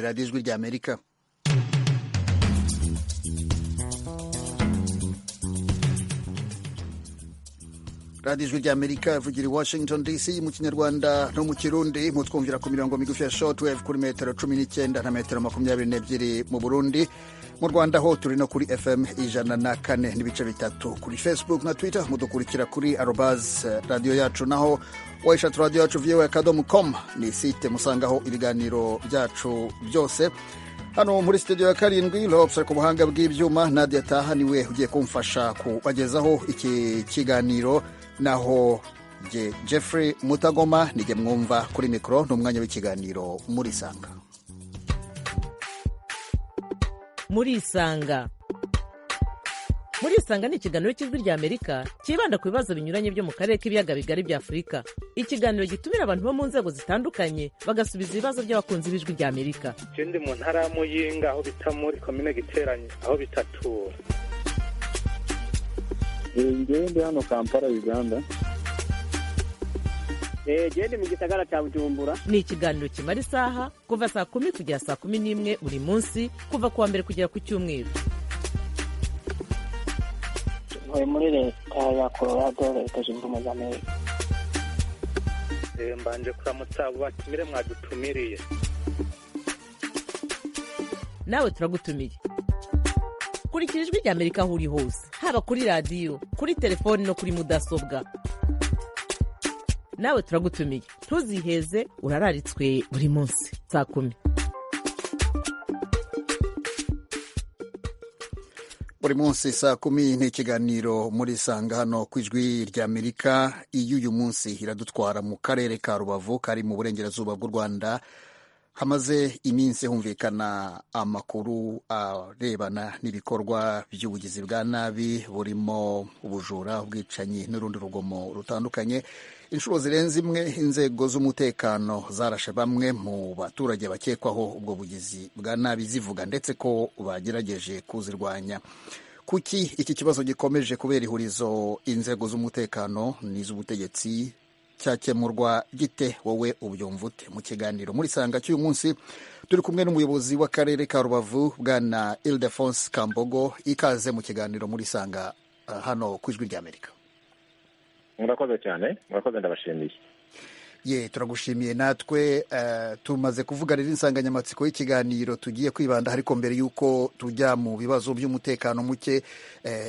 radiyo ijwi ry'amerika radiyo ijwi ry'amerika ivugira i washington dc mu kinyarwanda no mu kirundi mutwumvira ku mirongo migufi ya shortwave kuri metero cumi n'icyenda na metero makumyabiri n'ebyiri mu burundi mu rwanda ho turi no kuri fm ijana na kane n'ibice bitatu kuri facebook na twitter mudukurikira kuri arobaz radiyo yacu naho wayishatu radiyo yacu vyewe akadomu com ni site musangaho ibiganiro byacu byose hano muri studio ya karindwi lobs ku buhanga bw'ibyuma nadia taha niwe ugiye kumfasha kubagezaho iki kiganiro naho je jeffrey mutagoma nijye mwumva kuri mikoro n'umwanya w'ikiganiro murisanga murisanga murisanga ni ikiganiro cy'ijwi rya amerika cyibanda ku bibazo binyuranye byo mu karere k'ibiyaga bigari bya afurika ikiganiro gitumira abantu bo mu nzego zitandukanye bagasubiza ibibazo by'abakunzi b'ijwi rya amerika ikindi mu ntara ya muyinga aho bita muri komine giteranye aho bitatura ngewe ndi hano kampala uganda genda mu gisagara cya bujumbura ni ikiganiro kimara isaha kuva saa kumi kugera saa kumi n'imwe buri munsi kuva ku wa mbere kugera ku cyumweru ntuye muri leta ya colorado leta zunze ubumwe za amerika mbanje kuramutsa abo batumire mwadutumiriye nawe turagutumiye kurikira ijwi rya amerika aho uri hose haba kuri radiyo kuri telefoni no kuri mudasobwa nawe turagutumiye ntuziheze urararitswe buri munsi saa kumi buri munsi saa kumi ni ikiganiro muri sanga hano ku ijwi rya amerika iyo uyu munsi iradutwara mu karere ka rubavu kari mu burengerazuba bw'u rwanda hamaze iminsi humvikana amakuru arebana n'ibikorwa by'ubugizi bwa nabi burimo ubujura ubwicanyi n'urundi rugomo rutandukanye inshuro zirenze imwe inzego z'umutekano zarashe bamwe mu baturage bakekwaho ubwo bugizi bwa nabi zivuga ndetse ko bagerageje kuzirwanya kuki iki kibazo gikomeje kubera ihurizo inzego z'umutekano n'iz'ubutegetsi cyakemurwa gite wowe ubyumva ute mu kiganiro muri sanga cy'uyu munsi turi kumwe n'umuyobozi w'akarere ka rubavu bwana ildefonse kambogo ikaze mu kiganiro muri sanga hano ku ijwi ry'amerika murakoze cyane murakoze ndabashimiye ye turagushimiye natwe tumaze kuvuga rero insanganyamatsiko y'ikiganiro tugiye kwibanda ariko mbere y'uko tujya mu bibazo by'umutekano muke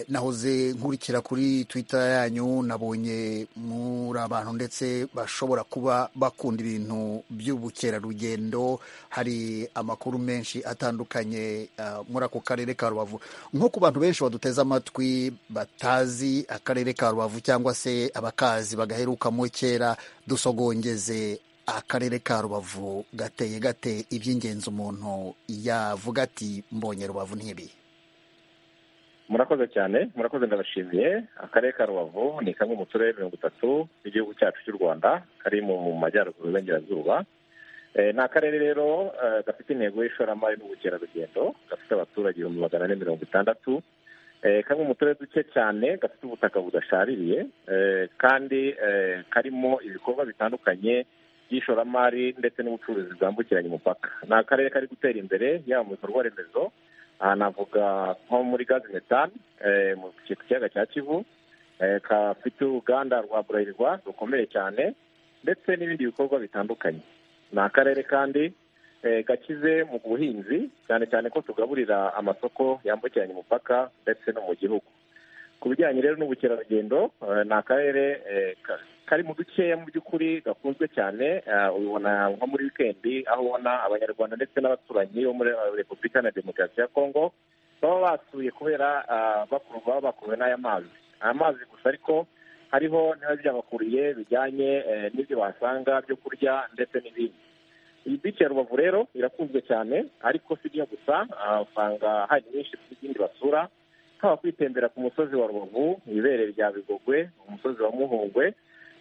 nahoze nkurikira kuri twitter yanyu nabonye muri abantu ndetse bashobora kuba bakunda ibintu by'ubukerarugendo hari amakuru menshi atandukanye muri ako karere ka rubavu nko ku bantu benshi baduteze amatwi batazi akarere ka rubavu cyangwa se abakazi bagaherukamo kera dusogonye ngeze akarere ka rubavu gateye gate iby'ingenzi umuntu yavuga ati mbonye rubavu ntibi murakoze cyane murakoze ndabashimiye akarere ka rubavu ni kamwe mu turere mirongo itatu igihugu cyacu cy'u rwanda kari mu majyaruguru y'uburengerazuba ni akarere rero gafite intego y'ishoramari n'ubukerarugendo gafite abaturage ibihumbi magana ane mirongo itandatu kamwe mu turere duke cyane gafite ubutaka budashaririye kandi karimo ibikorwa bitandukanye by'ishoramari ndetse n'ubucuruzi bwambukiranya umupaka ni akarere kari gutera imbere yaba mu bikorwa remezo aha navuga nko muri gazi metani mu kiyaga cya kivu kafite uruganda rwa burarirwa rukomeye cyane ndetse n'ibindi bikorwa bitandukanye ni akarere kandi gakize mu buhinzi cyane cyane ko tugaburira amasoko yambukiranya umupaka ndetse no mu gihugu ku bijyanye rero n'ubukerarugendo ni akarere kari mu dukeya mu by'ukuri gakunzwe cyane ubibona nko muri wikendi aho ubona abanyarwanda ndetse n'abaturanyi bo muri repubulika na demokarasi ya kongo baba basuye kubera baba bakuwe n'aya mazi aya mazi gusa ariko hariho niba byabakuriye bijyanye n'ibyo basanga byo kurya ndetse n'ibindi iyi bici ya rubavu rero irakunzwe cyane ariko si byo gusa usanga hari nyinshi z'ibindi basura haba kwitembera ku musozi wa rubavu ibere rya bigogwe umusozi wa muhungwe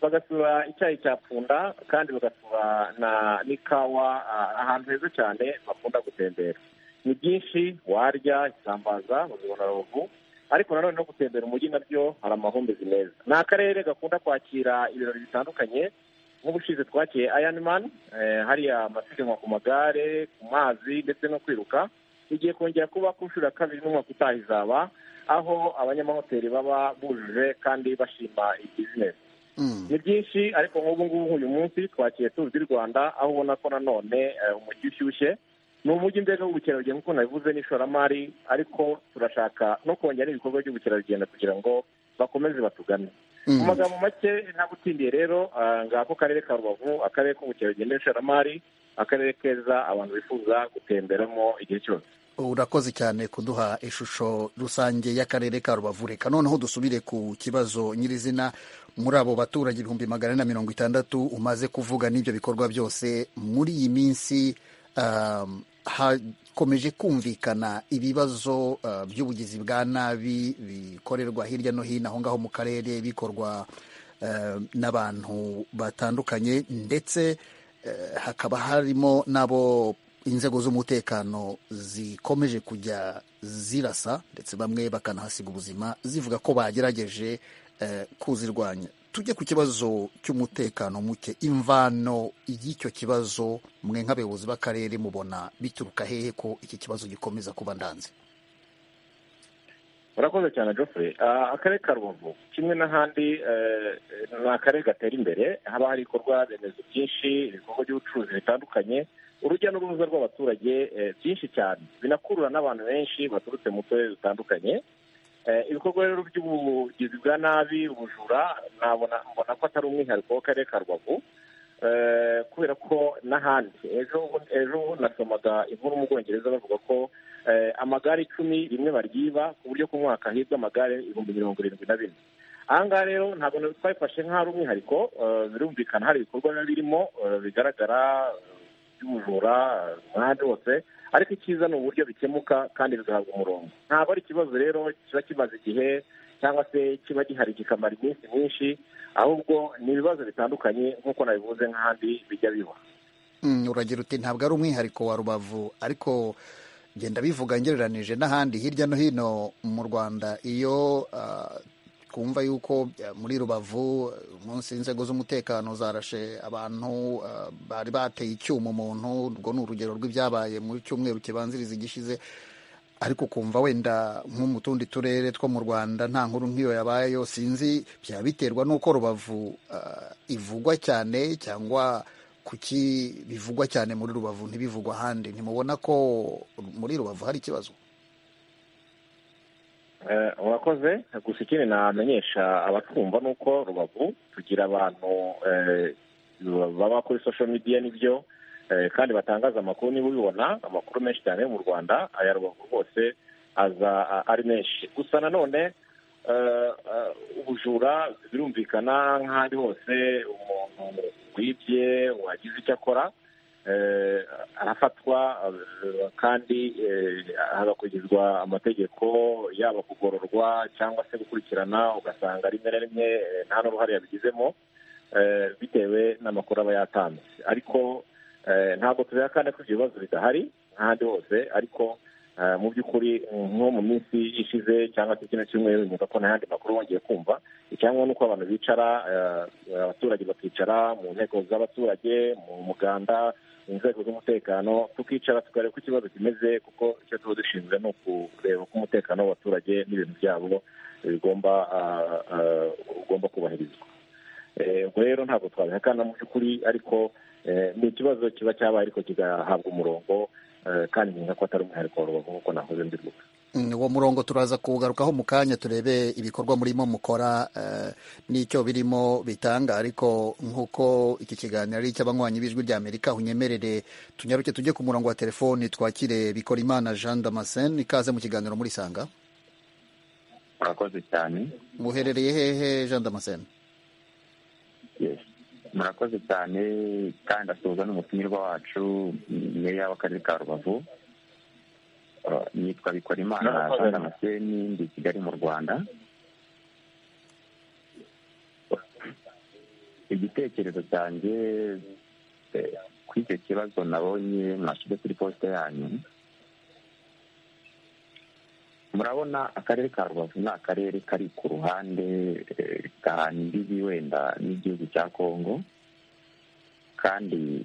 bagasura icyayi cya pfunda kandi bagasura na n'ikawa ahantu heza cyane bakunda gutembera ni byinshi warya isambaza bazibona rubavu ariko nanone no gutembera umujyi nabyo hari amahumbezi meza ni akarere gakunda kwakira ibirori bitandukanye nk'ubushize twakeye ironman hariya amasiganwa ku magare ku mazi ndetse no kwiruka igiye kongera kuba ku nshuro ya kabiri n'umwaka utaha izaba aho abanyamahoteli baba bujuje kandi bashima iyi bizinesi Mm. ni byinshi ariko nk'ubu ngubu uyu munsi twakiriye turu di rwanda aho ubona ko nanone eh, umujyi ushyushye ni umujyi mbega w'ubukerarugendo nk'uko nabivuze n'ishoramari ariko turashaka no kongera ibikorwa by'ubukerarugendo kugira ngo bakomeze batugane mu Mm. magambo make ntagutindiye rero ah, ngako karere ka rubavu akarere k'ubukerarugendo n'ishoramari akarere keza abantu bifuza gutemberamo igihe cyose urakoze cyane kuduha ishusho rusange y'akarere ka rubavu reka noneho dusubire ku kibazo nyirizina muri abo baturage ibihumbi magana ane na mirongo itandatu umaze kuvuga n'ibyo bikorwa byose muri iyi minsi um, hakomeje kumvikana ibibazo uh, by'ubugizi bwa nabi bikorerwa hirya no hino aho ngaho mu karere bikorwa uh, n'abantu batandukanye ndetse eh, hakaba harimo n'abo inzego z'umutekano zikomeje kujya zirasa ndetse bamwe bakanahasiga ubuzima zivuga ko bagerageje eh, kuzirwanya tujye ku kibazo cy'umutekano muke imvano y'icyo kibazo mwe nk'abayobozi b'akarere mubona bituruka hehe ko iki kibazo gikomeza kuba ndanze urakoze cyane Geoffrey Ah, akarere ka rubavu kimwe n'ahandi eh, ni akarere gatera imbere haba hari ibikorwa remezo byinshi ibikorwa by'ubucuruzi bitandukanye urujya n'uruza rw'abaturage eh, byinshi cyane binakurura n'abantu benshi baturutse mu turere dutandukanye Eh, ibikorwa rero by'ubugizi bwa nabi ubujura nabona mbona ko atari umwihariko w'akarere ka rubavu Eh, kubera ko n'ahandi ejo ejo nasomaga inkuru mu bwongereza bavuga ko eh, amagare icumi rimwe baryiba ku buryo ku mwaka hibwa amagare ibihumbi mirongo irindwi na bine aha ngaha rero ntabwo na- twabifashe nk'ahari umwihariko eh, birumvikana hari ibikorwa biba birimo eh, bigaragara eh, by'ubujura eh, n'ahandi hose ariko icyiza ni uburyo bikemuka kandi bigahabwa umurongo ntabwo ari ikibazo rero kiba kimaze igihe cyangwa se kiba gihari kikamara iminsi myinshi ahubwo ni ibibazo bitandukanye nk'uko nabivuze nk'ahandi bijya biba Mm, uragira uti ntabwo ari umwihariko wa rubavu ariko genda bivuga ngereranije n'ahandi hirya no hino mu rwanda iyo ah, twumva yuko ah, muri rubavu eh, umunsi inzego z'umutekano zarashe abantu ah, bari bateye icyuma umuntu urwo ni urugero rw'ibyabaye mu cyumweru kibanziriza igishize ariko kumva wenda nko mu tundi turere two mu rwanda nta nkuru nk'iyo yabayeyo sinzi byaba biterwa n'uko rubavu ah, ivugwa cyane cyangwa kuki bivugwa cyane muri rubavu ntibivugwa ahandi ntimubona ko muri rubavu hari ikibazo Eh, urakoze gusa ikindi namenyesha abatwumva ni uko rubavu tugira abantu eh, baba kuri social media nibyo eh, kandi batangaza amakuru niba ubibona amakuru menshi cyane yo mu rwanda aya rubavu rwose aza a- ari menshi gusa nanone eh, eh, ubujura birumvikana nk'ahandi hose umuntu wibye wagize icyo akora eh, arafatwa eh, kandi eh, hagakurikizwa amategeko yaba kugororwa cyangwa se gukurikirana ugasanga rimwe na rimwe eh, nta n'uruhare yabigizemo eh, bitewe n'amakuru aba yatanze ariko eh, ntabwo tubihakana ko ibyo bibazo bidahari nk'ahandi hose ariko eh, mu by'ukuri nko mu minsi ishize cyangwa se kino cyumweru nyuma ko nta yandi makuru wongeye kumva icyangombwa ni uko abantu bicara eh, abaturage bakicara mu nteko z'abaturage mu muganda mu nzego z'umutekano tukicara tukareba uko ikibazo kimeze kuko icyo tuba dushinzwe ni ukureba uko umutekano w'abaturage n'ibintu byabo bigomba ah, ah, ugomba kubahirizwa Eh, ubwo rero ntabwo twabihakana mu by'ukuri ariko eh, ni ikibazo kiba cyabaye ariko kigahabwa umurongo eh, kandi nkeka ko atari umwihariko wa rubavu nk'uko nahoze mbivuga Mm, uwo murongo turaza kuwugarukaho mu kanya turebe ibikorwa murimo mukora eh, n'icyo birimo bitanga ariko nk'uko iki kiganiro ari icy'abanywanyi b'ijwi rya amerika unyemerere tunyaruke tujye ku murongo wa telefoni twakire bikorimana jean damascene ikaze mu kiganiro muri sanga murakoze cyane muherereye hehe jean damascene Yes. murakoze cyane kandi asuhuza n'umutumirwa wacu meya w'akarere ka rubavu Uh, nitwa bikorimana Murakoze. jean damascene ndi i kigali mu rwanda igitekerezo cyanjye eh, kuri icyo kibazo nabonye mwashyize kuri posite yanyu murabona akarere ka rubavu ni akarere kari ku ruhande eh, gahana imbibi wenda n'igihugu cya kongo kandi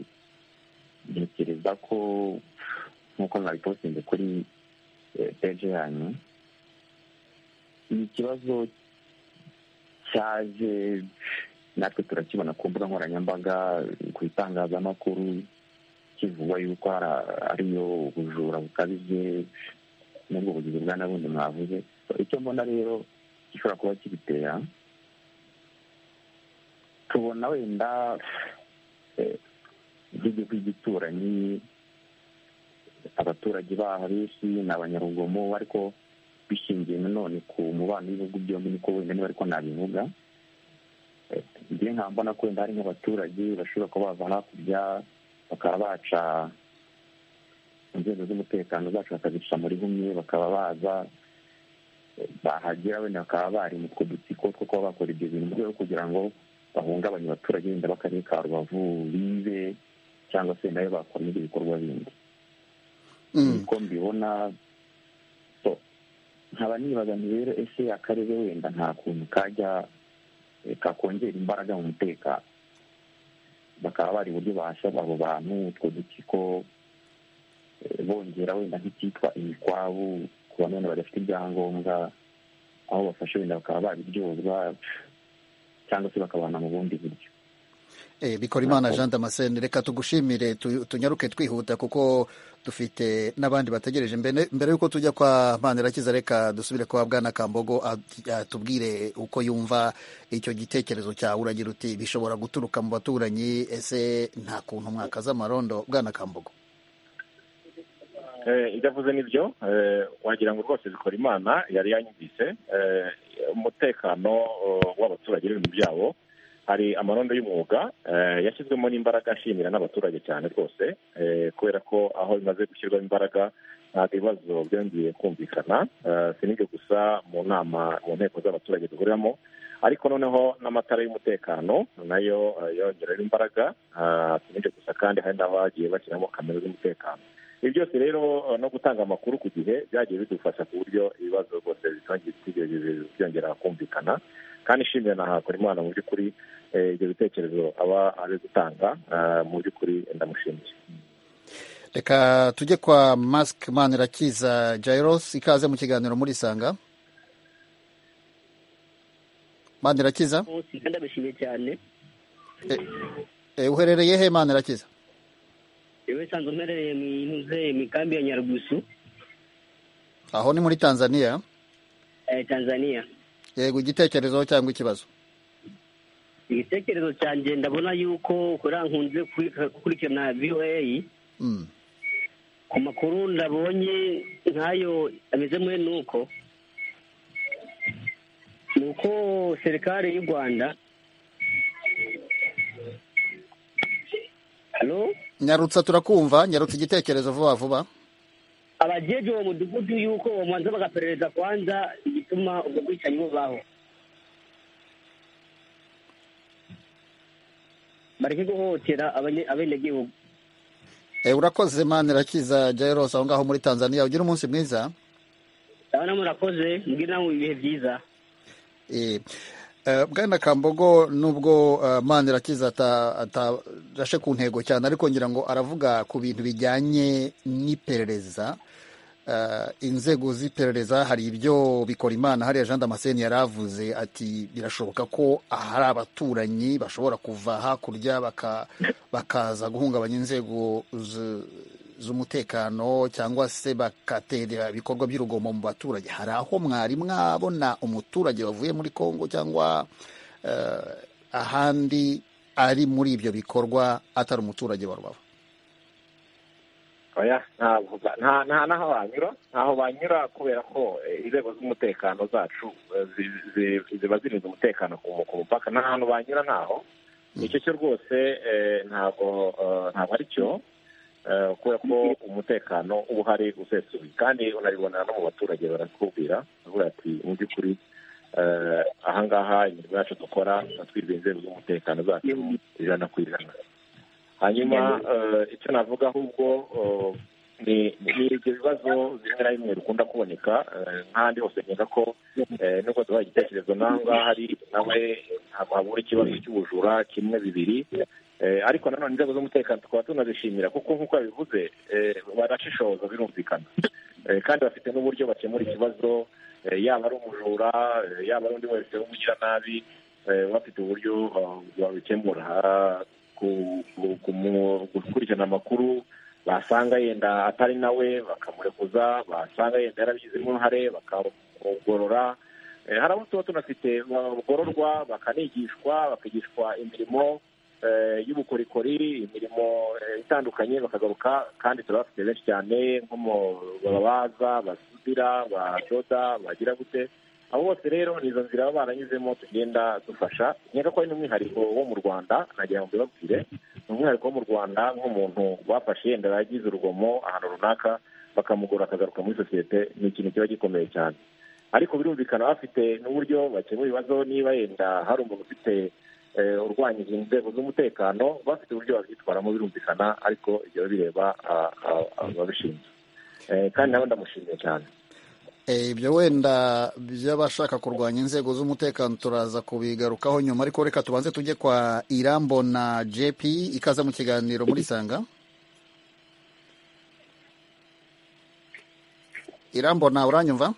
ntekereza ko nk'uko mwabipostinze kuri peje yanyu ikibazo cyaje natwe turakibona ku mbuga nkoranyambaga ku itangazamakuru kivugwa yuko ariyo ubujura bukabije n'ubwo bugizi bwa na bundi mwavuze icyo mbona rero gishobora kuba kibitera tubona wenda nk'igihugu gituranyi abaturage baho benshi ni abanyarugomo ariko bishingiye nanone ku mubano w'ibihugu byombi niko wenda niba ariko nabivuga njye nkambona ko wenda hari nk'abaturage bashobora kuba bava hakurya bakaba baca inzego z'umutekano zacu bakazica muri humye bakaba baza bahagera wenda bakaba bari mu two dutsiko two kuba bakora ibyo bintu mu rwego kugira ngo bahungabanye abaturage wenda b'akarere ka rubavu bibe cyangwa se nayo bakomeza ibikorwa bindi niko mbibona nkaba nibaza rero ese akarere wenda nta kuntu kajya kakongera imbaraga mu mutekano bakaba bari uburyo bahasaba abo bantu utwo dutsiko bongera wenda nk'icyitwa imikwabu ku bantu wenda badafite ibyangombwa aho bafashe wenda bakaba babiryozwa cyangwa se bakabana mu bundi buryo bikora imana jean damascene reka tugushimire tunyaruke twihuta kuko dufite n'abandi bategereje mbere y'uko tujya kwa manirakiza reka dusubire kwa bwana kambogo tubwire uko yumva icyo gitekerezo cyawe uragira uti bishobora guturuka mu baturanyi ese nta kuntu mwakaza amarondo bwana kambogo ibyo avuze nibyo wagira ngo rwose bikora imana yari yanyumvise umutekano w'abaturage n'ibintu byabo hari amarondo y'umwuga yashyizwemo n'imbaraga ashimira n'abaturage cyane rwose kubera ko aho bimaze gushyirwamo imbaraga ntabwo ibibazo byongeye kumvikana si n'ibyo gusa mu nama mu nteko z'abaturage duhuriramo ariko noneho n'amatara y'umutekano nayo yongerera imbaraga si n'ibyo gusa kandi hari n'aho bagiye bashyiramo kamera z'umutekano ibi byose rero no gutanga amakuru ku gihe byagiye bidufasha ku buryo ibibazo rwose byongera kumvikana kandi ishimira na imana mu by'ukuri ibyo bitekerezo aba ari gutanga mu by'ukuri ndamushimiye reka tujye kwa masike manirakiza jayirosi ikaze mu kiganiro muri isanga manirakiza ndabishimiye cyane uherereye he manirakiza yewe nsanzwe mperereye mu ntuze imikambi ya nyarugusu aho ni muri tanzania tanzania yego igitekerezo cyangwa ikibazo igitekerezo cyanjye ndabona yuko nkunze gukurikirana voa ku makuru ndabonye nk'ayo ameze mwe ni uko ni uko serikari y'u rwanda nyarutsa turakumva nyarutsa igitekerezo vuba vuba abajeje uwo mudugudu yuko bamanza bagaperereza kwanza igituma ubwo bwicanyi bubaho bareke guhohotera abenegihugu urakoze manirakiza jairose aho ngaho muri tanzania ugira umunsi mwiza ndabona murakoze mbwira mu ibihe byiza bwana kambogo nubwo manirakiza atarashe ku ntego cyane ariko ngira ngo aravuga ku bintu bijyanye n'iperereza inzego z'iperereza hari ibyo bikora imana hariya jean damascene yari avuze ati birashoboka ko hari abaturanyi bashobora kuva hakurya bakaza guhungabanya inzego z'umutekano cyangwa se bagatera ibikorwa by'urugomo mu baturage hari aho mwari mwabona umuturage wavuye muri congo cyangwa ahandi ari muri ibyo bikorwa atari umuturage wa rubavu nta n'aho banyura ntaho banyura kubera ko inzego z'umutekano zacu ziba zirinze umutekano ku mupaka nta hantu banyura ntaho icyo cyo rwose ntabwo ari cyo kubera ko umutekano uba uhari usesuye kandi unabibona no mu baturage barakubwira bavuga ati mu by'ukuri ahangaha imirimo yacu dukora twirwa inzego z'umutekano zacu ijana ku ijana hanyuma icyo navuga ahubwo ni ni ibyo bibazo bimwe na bimwe bikunda kuboneka eh, nk'ahandi hose nkeka ko eh, nubwo tubaha igitekerezo nanga hari nawe ntabwo habura ikibazo cy'ubujura kimwe bibiri Eh, ariko nanone inzego z'umutekano tukaba tunazishimira kuko nk'uko yabivuze eh, barashishoza birumvikana Eh, kandi bafite n'uburyo bakemura ikibazo eh, yaba ari umujura eh, yaba ari undi wese w'umugiranabi eh, bafite uburyo ah, babikemura Ah, ku- ku- kumu- gukurikirana amakuru basanga yenda atari nawe bakamurekuza basanga yenda yarabigizemo uruhare bakamugorora Eh, hari abo tuba tunafite bagororwa bakanigishwa bakigishwa imirimo eh, y'ubukorikori imirimo eh, itandukanye bakagaruka kandi turabafite benshi cyane nko mu babaza basudira badoda bagira gute abo bose rero ni izo nzira baba baranyuzemo tugenda dufasha nkeka ko ari n'umwihariko wo mu rwanda nagira ngo mbibabwire ni umwihariko wo mu rwanda nk'umuntu bafashe yenda yagize urugomo ahantu runaka bakamugora akagaruka muri sosiyete ni ikintu kiba gikomeye cyane ariko birumvikana bafite n'uburyo bakemura ibibazo niba yenda hari umuntu ufite eh, urwanyije inzego z'umutekano bafite uburyo babyitwaramo birumvikana ariko ibyo bireba ah, ah, ababishinzwe Eh, kandi nawe ndamushimiye cyane Eh, ibyo wenda by'abashaka kurwanya inzego z'umutekano turaza kubigarukaho nyuma ariko reka tubanze tujye kwa irambo na jp ikaza mu kiganiro muri sanga irambo na uranyumva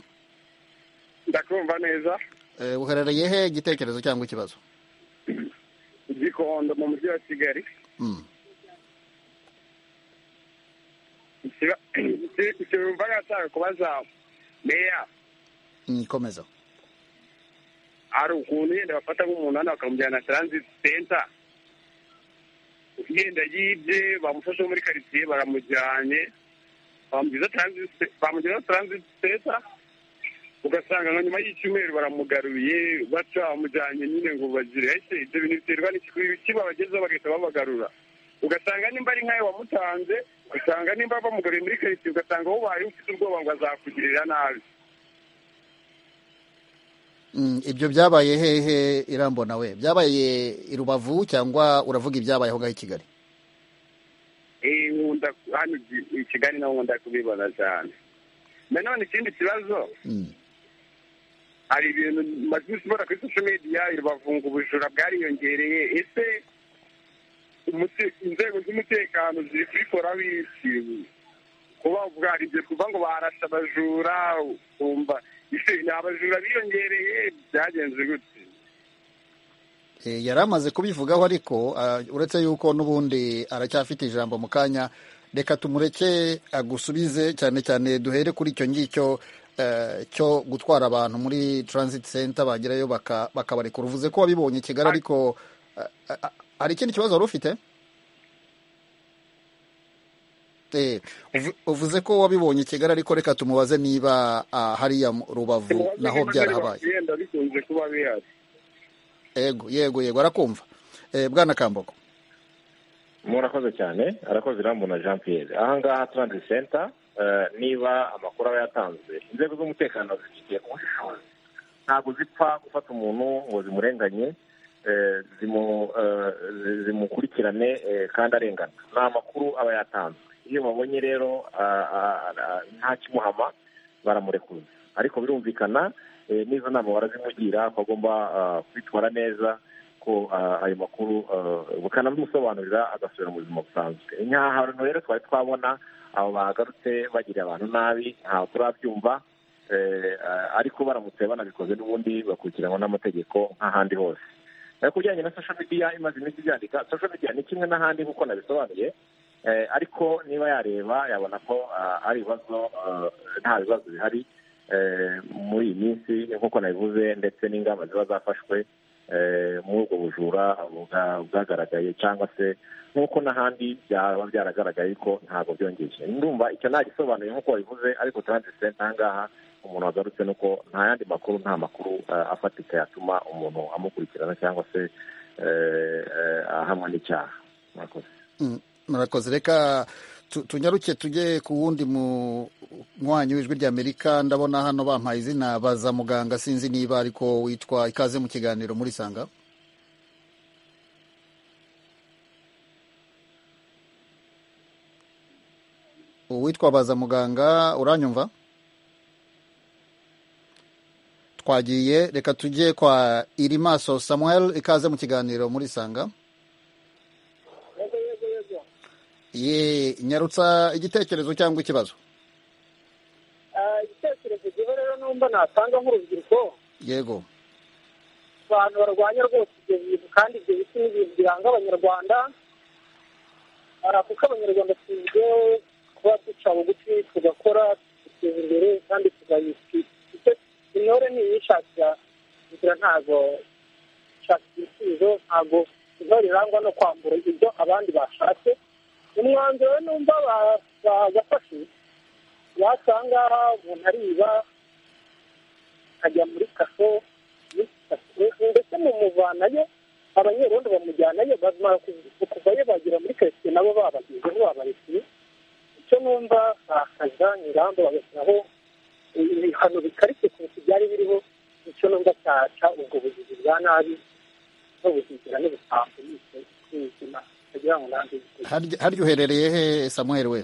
ndakumva neza Eh, uherereye he igitekerezo cyangwa ikibazo gikondo mu mujyi wa kigali Mm. simva nashaka kubaza meya Mm, komeza hari ukuntu yenda bafata nk'umuntu hano bakamujyana taranziti senta yenda yibye bamufashe muri karitsiye baramujyanye bamugeza taranziti bamugeza taranziti senta ugasanga nka nyuma y'icyumweru baramugaruye baca bamujyanye nyine ngo bagire ese ibyo bintu biterwa n'ikiba bagezeho bagahita babagarura ugasanga nimba ari nkayo wamutanze ugasanga nimba bamugaruye muri karitsiye ugasanga wowe ufite ubwoba ngo azakugirira nabi Mm, ibyo byabaye hehe irambo nawe byabaye i rubavu cyangwa uravuga ibyabayeho ngaho i kigali Eh, nkunda hano i- i kigali naho nkunda kubibona cyane nanone ikindi kibazo Mm. hari ibintu maze iminsi mbona kuri social media irubavunga ubujura bwariyongereye ese umute- inzego z'umutekano ziri kubikoraho iki kuba bwaribye kuva ngo barashe abajura kumva ese ni abajura biyongereye byagenze gute Eh, yari amaze kubivugaho ariko ah, uretse yuko n'ubundi aracyafite ijambo mu kanya reka tumureke agusubize cyane cyane duhere kuri icyo ngicyo eh, cyo gutwara abantu muri transit center bagerayo baka- bakabarekura uvuze ko wabibonye i kigali ariko ah, ah, ah, hari ikindi kibazo wari ufite Eh, uvu- uvuze ko wabibonye i kigali ariko reka tumubaze niba ah, hariya mu rubavu naho byarahabaye yenda bikunze kuba bihari yego yego yego arakumva Eh, bwana kamboko murakoze cyane arakoze irambu na jean pierre ahangaha turanzi senta eh, niba amakuru aba yatanzwe inzego z'umutekano zifite ubushishozi ntabwo zipfa gufata umuntu ngo zimurenganye eh, zimu- eh, zi- zimukurikirane eh, kandi arengana ni amakuru aba yatanzwe iyo babonye rero ah, ah, ah, nta kimuhama baramurekuza ariko birumvikana eh, n'izo nama barazimugira ko agomba ah, kwitwara neza ko ah, ayo makuru ah, bukanamusobanurira agasubira mu buzima busanzwe nk'aha hantu rero twari twabona abo bagarutse bagirira abantu nabi ntabwo turabyumva eh, ah, ariko baramutse banabikoze n'ubundi bakurikiranwa n'amategeko nk'ahandi hose Eh, ku bijyanye na social media imaze iminsi ibyandika social media ni kimwe n'ahandi nk'uko nabisobanuye eh, ariko niba yareba yabona ko ah, ari ibibazo ah, nta bibazo bihari eh, muri iyi minsi nk'uko nabivuze ndetse n'ingamba ziba zafashwe eh, muri ubwo bujura bwa- bwagaragaye cyangwa se nk'uko n'ahandi byaba byaragaragaye ko ntabwo byongeje ndumva icyo ntagisobanuye nk'uko wabivuze ariko turanditse ntangaha umuntu wagarutse ni uko nta yandi makuru nta makuru eh, afatika yatuma umuntu amukurikirana cyangwa se eh, eh, ahamwa n'icyaha murakoze Mm, murakoze reka tu- tunyaruke tujye ku wundi munywanyi w'ijwi ry'amerika ndabona hano bampaye izina baza muganga sinzi niba ariko witwa ikaze mu kiganiro muri sanga witwa baza muganga uranyumva twagiye reka tujye kwa irimaso samuel ikaze mu kiganiro muri sanga ye nyarutsa igitekerezo cyangwa ikibazo igitekerezo gihe rero numva natanga nk'urubyiruko yego abantu barwanya rwose ibyo bintu kandi ibyo biti ni ibintu biranga abanyarwanda hari kuko abanyarwanda tuzwiho kuba duca bugufi tugakora tugateza imbere kandi tugayishyura intore ntiyishakira inzira ntabwo ishakira ibisubizo ntabwo intore irangwa no kwambura ibyo abandi bashatse umwanzuro numva bagafashe wasanga umuntu ariba akajya muri kaso ndetse mumuvanayo abanyerondo bamujyanayo bamara kuvayo bagera muri karitsiye nabo babagezeho babarekuye icyo numva bakaza ingamba bagashyiraho ibihano bikarishye kurusha ibyari biriho icyo numva cyaca ubwo bugizi bwa nabi n'ubuzigira n'ubusambo n'ubuzima kugira ngo nange harya uherereye he samuel we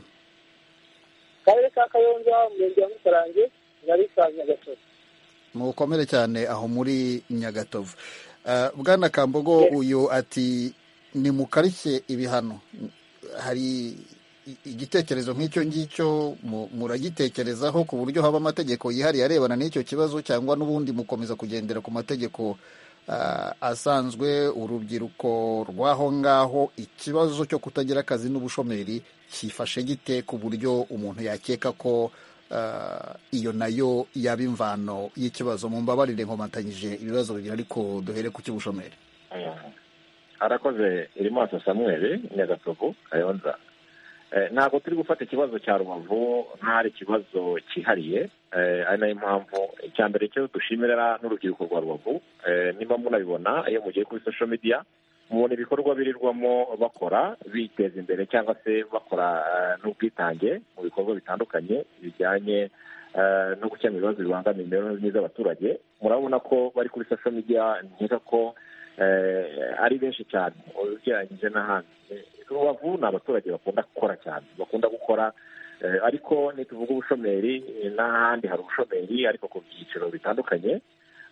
akarere ka kayonza umurenge wa musarange ngari ka nyagasozi mukomere cyane aho muri nyagatovu bwana kambogo uyu ati ni mu karishye ibihano hari igitekerezo nk'icyo ngicyo muragitekerezaho ku buryo haba amategeko yihariye arebana n'icyo kibazo cyangwa n'ubundi mukomeza kugendera ku mategeko asanzwe urubyiruko rw'aho ngaho ikibazo cyo kutagira akazi n'ubushomeri cyifashe gite ku buryo umuntu yakeka ko iyo nayo yaba imvano y'ikibazo mu mbabarire nkomatanyije ibibazo bibiri ariko duhere ku cy'ubushomeri harakoze iri maso samuel nyagatovu kayonza ntabwo turi gufata ikibazo cya rubavu nk'ari ikibazo cyihariye ari nayo mpamvu icya mbere cyo dushimira n'urubyiruko rwa rubavu niba munabibona iyo mugiye kuri social media mubona ibikorwa birirwamo bakora biteza imbere cyangwa se bakora n'ubwitange mu bikorwa bitandukanye bijyanye no gukemura ibibazo bibangamira imibereho myiza y'abaturage murabona ko bari kuri social media nkeka ko ari benshi cyane ugereranyije n'ahandi rubavu ni abaturage bakunda gukora cyane bakunda gukora ariko ntituvuge ubushomeri n'ahandi hari ubushomeri ariko ku byiciro bitandukanye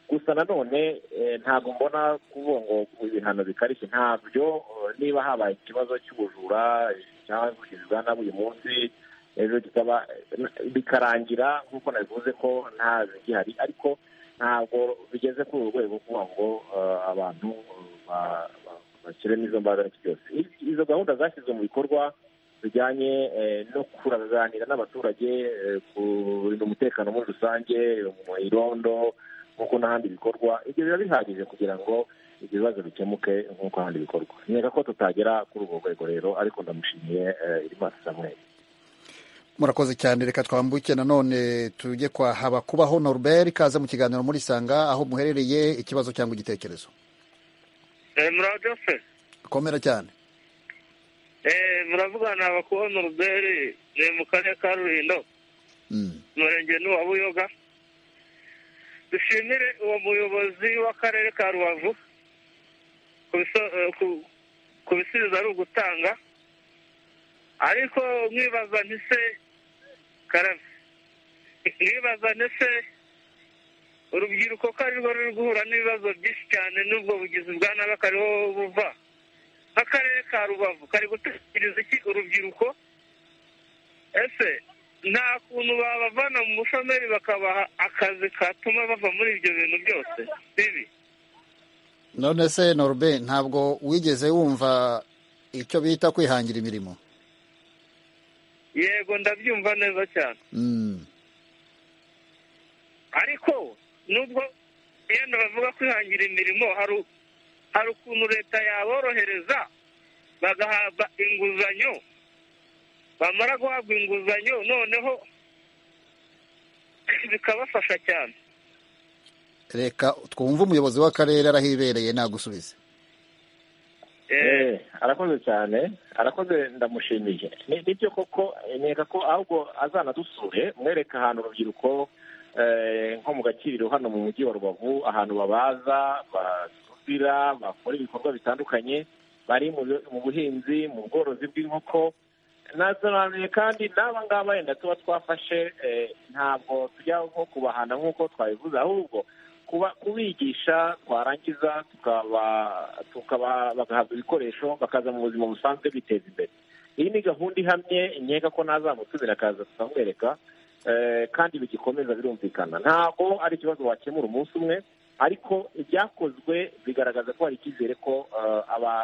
gusa nanone ntabwo mbona kuvuga ngo ibihano bikarishye ntabyo niba habaye ikibazo cy'ubujura cyangwa ubwishingizi bwa uyu munsi ejo kikaba bikarangira nk'uko nabivuze ko nta gihari ariko ntabwo bigeze kuri uru rwego kuvuga ngo abantu bashyiremo izo mbaraga n'iki byose izo gahunda zashyizwe mu bikorwa bijyanye no kuraganira n'abaturage kurinda umutekano muri rusange mu irondo nk'uko n'ahandi bikorwa ibyo biba bihagije kugira ngo ibyo bibazo bikemuke nk'uko ahandi bikorwa nkeka ko tutagera kuri urwo rwego rero ariko ndamushimiye irimana samuel murakoze cyane reka twambuke nanone tujye kwa haba kubaho norbert ikaze mu kiganiro muri sanga aho muherereye ikibazo cyangwa igitekerezo muraho se komera cyane muravugana haba kubaho norbert ni mu karere ka rulindo umurenge ni uwa buyoga dushimire uwo muyobozi w'akarere ka rubavu ku bisubizo ari ugutanga ariko mwibaza ntise karame mwibaza ntise urubyiruko ko arirwo ruri guhura n'ibibazo byinshi cyane n'ubwo bugizi bwa nabi akariho buva nk'akarere ka rubavu kari gutekereza iki urubyiruko ese nta kuntu babavana mu bushomeri bakabaha akazi katuma bava muri ibyo bintu byose bibi none se norbe ntabwo wigeze wumva icyo bita kwihangira imirimo yego ndabyumva neza cyane ariko nubwo yenda bavuga kwihangira imirimo hari ukuntu leta yaborohereza bagahabwa inguzanyo bamara guhabwa inguzanyo noneho bikabafasha cyane reka twumve umuyobozi w'akarere arahibereye nagusubize arakoze cyane arakoze ndamushimiye nibyo koko nkeka ko ahubwo azanadusure mwereka ahantu urubyiruko nko mu gakiriro hano mu mujyi wa rubavu ahantu babaza basudira bakora ibikorwa bitandukanye bari mu buhinzi mu bworozi bw'inkoko nasobanuye kandi n'aba ngaba wenda tuba twafashe ntabwo tujya nko kubahana nk'uko twabivuze ahubwo kuba kubigisha twarangiza bagahabwa ibikoresho bakaza mu buzima busanzwe biteza imbere iyi ni gahunda ihamye nkeka ko nazamutumira akaza tukamwereka kandi bigikomeza birumvikana ntabwo ari ikibazo wakemura umunsi umwe ariko ibyakozwe bigaragaza ko hari icyizere ko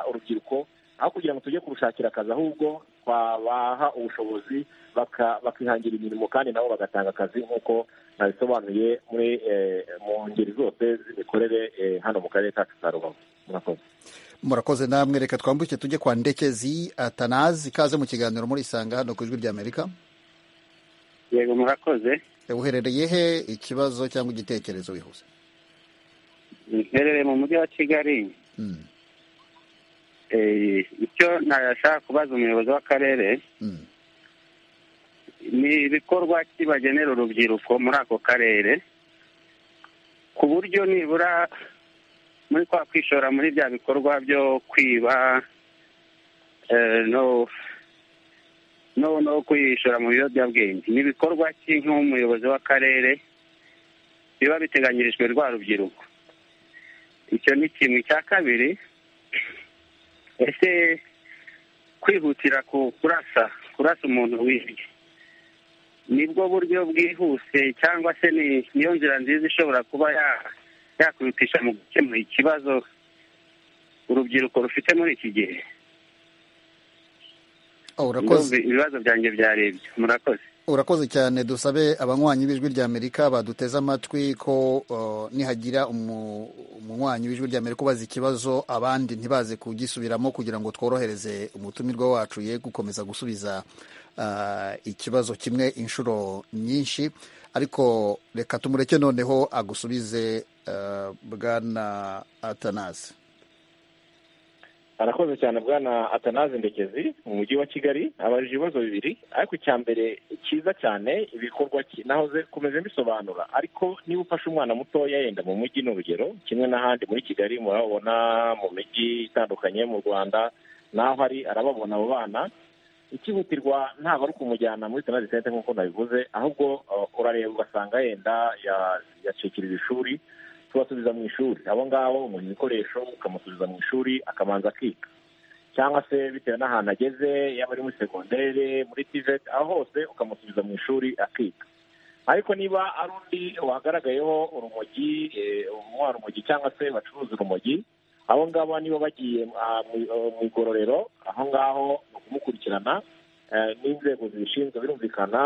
urubyiruko aho kugira ngo tujye kurushakira akazi ahubwo twabaha ubushobozi bakihangira imirimo kandi nabo bagatanga akazi nk'uko nabisobanuye muri mu ngeri zose z'imikorere hano mu karere kacu ka rubavu murakoze murakoze namwe reka twambuke tujye kwa ndekezi atanazi ikaze mu kiganiro muri isanga hano ku ijwi ry'amerika yego murakoze uherereye he ikibazo cyangwa igitekerezo wihuze mherereye mu mujyi wa kigali icyo ntashaka kubaza umuyobozi w'akarere ni ibikorwa kibagenera urubyiruko muri ako karere ku buryo nibura muri kwa kwishora muri bya bikorwa byo kwiba no no no kwishora mu biyobyabwenge ni ibikorwa ki nk'umuyobozi w'akarere biba biteganyirijwe rwa rubyiruko icyo ni kimwe cya kabiri ese kwihutira kurasa kurasa umuntu wibye nibwo buryo bwihuse cyangwa se niyo nzira nziza ishobora kuba yakwihutisha mu gukemura ikibazo urubyiruko rufite muri iki gihe ibibazo byanjye byarebye murakoze urakoze cyane dusabe abanywanyi b'ijwi ry'amerika baduteze amatwi ko nihagira umunywanyi w'ijwi ry'amerika ubaza ikibazo abandi ntibaze kugisubiramo kugira ngo tworohereze umutumirwa wacu ye gukomeza gusubiza ikibazo kimwe inshuro nyinshi ariko reka tumureke noneho agusubize bwana atanazi arakoze cyane bwana atanaze ndekezi mu mujyi wa kigali abaje ibibazo bibiri ariko icya mbere cyiza cyane ibikorwa nahoze kumeze mbisobanura ariko niba ufashe umwana mutoya yenda mu mujyi ni urugero kimwe n'ahandi muri kigali murababona mu mijyi itandukanye mu rwanda naho ari arababona abo bana ikihutirwa ntabwo ari ukumujyana muri senazi senta nk'uko nabivuze ahubwo urareba ugasanga yenda yacikirije ishuri tubasubiza mu ishuri abo ngabo umuha ibikoresho ukamusubiza mu ishuri akabanza akiga cyangwa se bitewe n'ahantu ageze yaba ari muri segondere muri tiveti aho hose ukamusubiza mu ishuri akiga ariko niba ari undi wagaragayeho urumogi umunywa rumogi cyangwa se bacuruza urumogi abo ngabo niba bagiye mu igororero aho ngaho ni ukumukurikirana n'inzego zibishinzwe birumvikana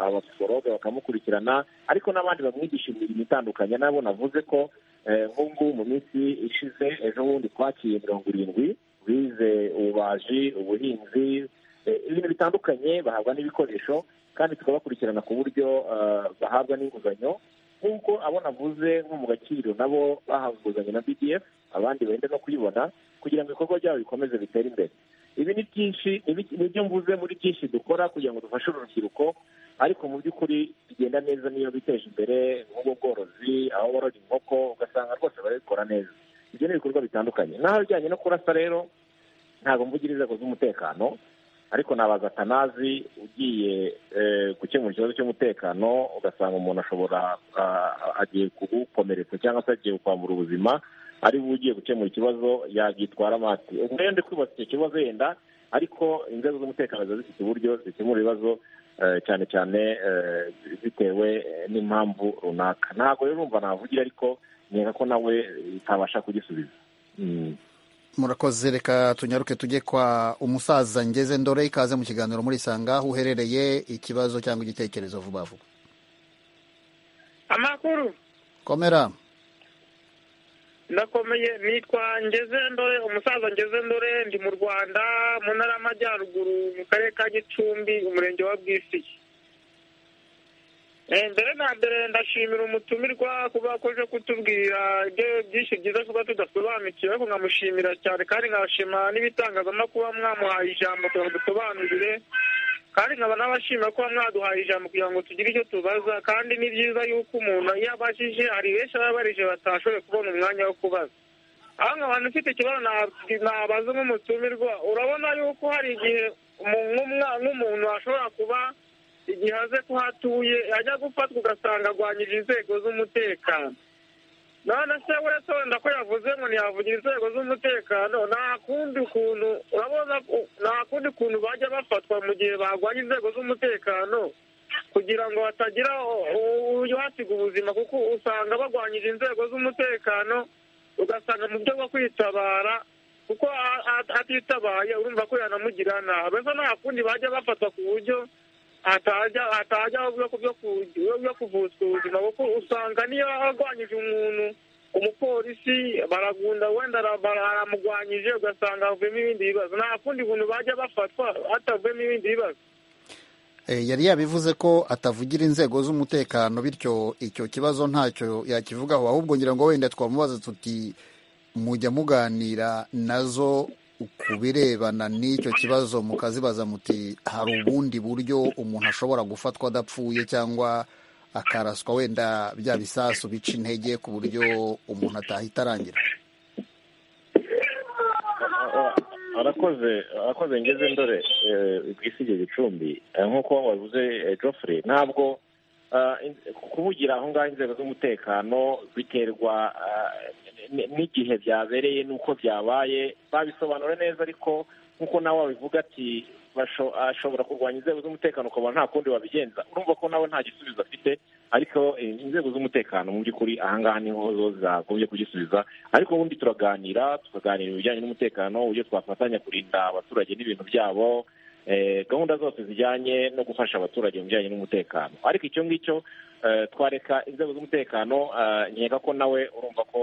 abapsikologe bakamukurikirana ariko n'abandi bamwigisha imirimo itandukanye nabo navuze ko nk'ubu mu minsi ishize ejo bundi twakiye mirongo irindwi bize ububaji ubuhinzi ibintu bitandukanye bahabwa n'ibikoresho kandi tukabakurikirana ku buryo bahabwa n'inguzanyo nk'uko abo navuze nko mu gaciro nabo bahawe inguzanyo na bdf abandi benda no kuyibona kugira ngo ibikorwa byabo bikomeze bitere imbere ibi ni byinshi ibyo mvuze muri byinshi dukora kugira ngo dufashe urubyiruko ariko mu by'ukuri bigenda neza niyo biteje imbere nk'ubwo bworozi aho borora inkoko ugasanga rwose barabikora neza ibyo ni ibikorwa bitandukanye naho bijyanye no kurasa rero ntabwo mvugira inzego z'umutekano ariko nabaza atanazi ugiye gukemura ikibazo cy'umutekano ugasanga umuntu ashobora agiye kugukomeretsa cyangwa se agiye kwambura ubuzima ari we ugiye gukemura ikibazo yagitwara amati ubwo rero ndikwibaza icyo kibazo yenda ariko inzego z'umutekano ziba zifite uburyo zikemura ibibazo cyane cyane bitewe n'impamvu runaka ntabwo rero urumva navugira ariko nkeka ko nawe utabasha kugisubiza murakoze reka tunyaruke tujye kwa umusaza ngeze ndore ikaze mu kiganiro muri isanga aho uherereye ikibazo cyangwa igitekerezo vuba vuba amakuru komera ndakomeye nitwa ngeze ndore umusaza ngeze ndore ndi mu rwanda mu ntara y'amajyaruguru mu karere ka gicumbi umurenge wa bwisiye mbere na mbere ndashimira umutumirwa kuba akoze kutubwira ibyo byinshi byiza kuba tudasobanukiwe ariko nkamushimira cyane kandi nkashima n'ibitangazamakuru mwamuhaye ijambo kugira ngo dusobanurire kandi nkaba n'abashima kuba mwaduhaye ijambo kugira ngo tugire icyo tubaza kandi ni byiza yuko umuntu iyo abajije hari benshi baba barije batashoboye kubona umwanya wo kubaza aho nkaba ufite ikibazo nabaza nk'umutumirwa urabona yuko hari igihe nk'umuntu ashobora kuba igihe aze ko hatuye ajya gufatwa ugasanga arwanyije inzego z'umutekano none se uretse wenda ko yavuze ngo ntiyavugira inzego z'umutekano nta kundi kuntu urabona nta kundi kuntu bajya bafatwa mu gihe barwanya inzego z'umutekano kugira ngo hatagira uhasiga ubuzima kuko usanga barwanyije inzego z'umutekano ugasanga mu buryo bwo kwitabara kuko atitabaye urumva ko yanamugirira nabi ese nta kundi bajya bafatwa ku buryo hatajya byo kuvutswa ubuzima kuko usanga niyo arwanyije umuntu umupolisi baragunda wenda baramugwanyije ugasanga havuyemo ibindi bibazo nta kundi buntu bajya bafatwa hatavuyemo ibindi bibazo yari yabivuze ko atavugira inzego z'umutekano bityo icyo kibazo ntacyo yakivugaho ahubwo ngira ngo wenda twamubaza tuti mujya muganira nazo ku birebana n'icyo kibazo mukazibaza muti hari ubundi buryo umuntu ashobora gufatwa adapfuye cyangwa akaraswa wenda bya bisasu bica intege ku buryo umuntu atahita arangira arakoze arakoze ngeze ndore ku isi igihe gicumbi nk'uko wabuze Geoffrey ntabwo kuvugira aho ngaho inzego z'umutekano biterwa n'igihe byabereye n'uko byabaye babisobanura neza ariko nk'uko nawe wabivuga ati ashobora kurwanya inzego z'umutekano ukabona nta kundi babigenza urumva ko nawe nta gisubizo afite ariko inzego z'umutekano mu by'ukuri aha ngaha niho zo zagombye kugisubiza ariko ubundi turaganira tukaganira ibijyanye n'umutekano uburyo twafatanya kurinda abaturage n'ibintu byabo gahunda zose zijyanye no gufasha abaturage mu bijyanye n'umutekano ariko icyo ngicyo twareka inzego z'umutekano nkeka ko nawe urumva ko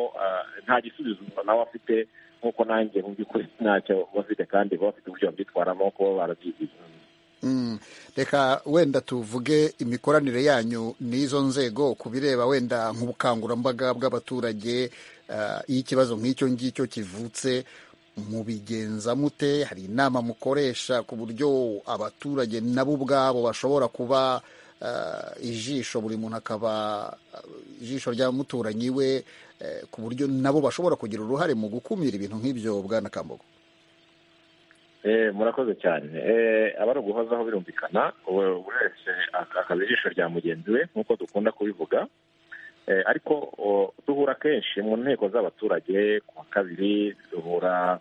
nta gisubizo nawe afite nk'uko nanjye mu by'ukuri ntacyo bafite kandi baba bafite uburyo babyitwaramo kuba barabyigiye reka wenda tuvuge imikoranire yanyu n'izo nzego ku bireba wenda nk'ubukangurambaga bw'abaturage iyo ikibazo nk'icyo ngicyo kivutse mubigenza mute hari inama mukoresha ku buryo abaturage nabo ubwabo bashobora kuba ijisho buri muntu akaba ijisho rya muturanyi we ku buryo nabo bashobora kugira uruhare mu gukumira ibintu nk'ibyo bwana Kambogo murakoze cyane abari uguhozaho birumvikana buri wese akaba ijisho rya mugenzi we nk'uko dukunda kubivuga ariko duhura kenshi mu nteko z'abaturage ku wa kabiri duhura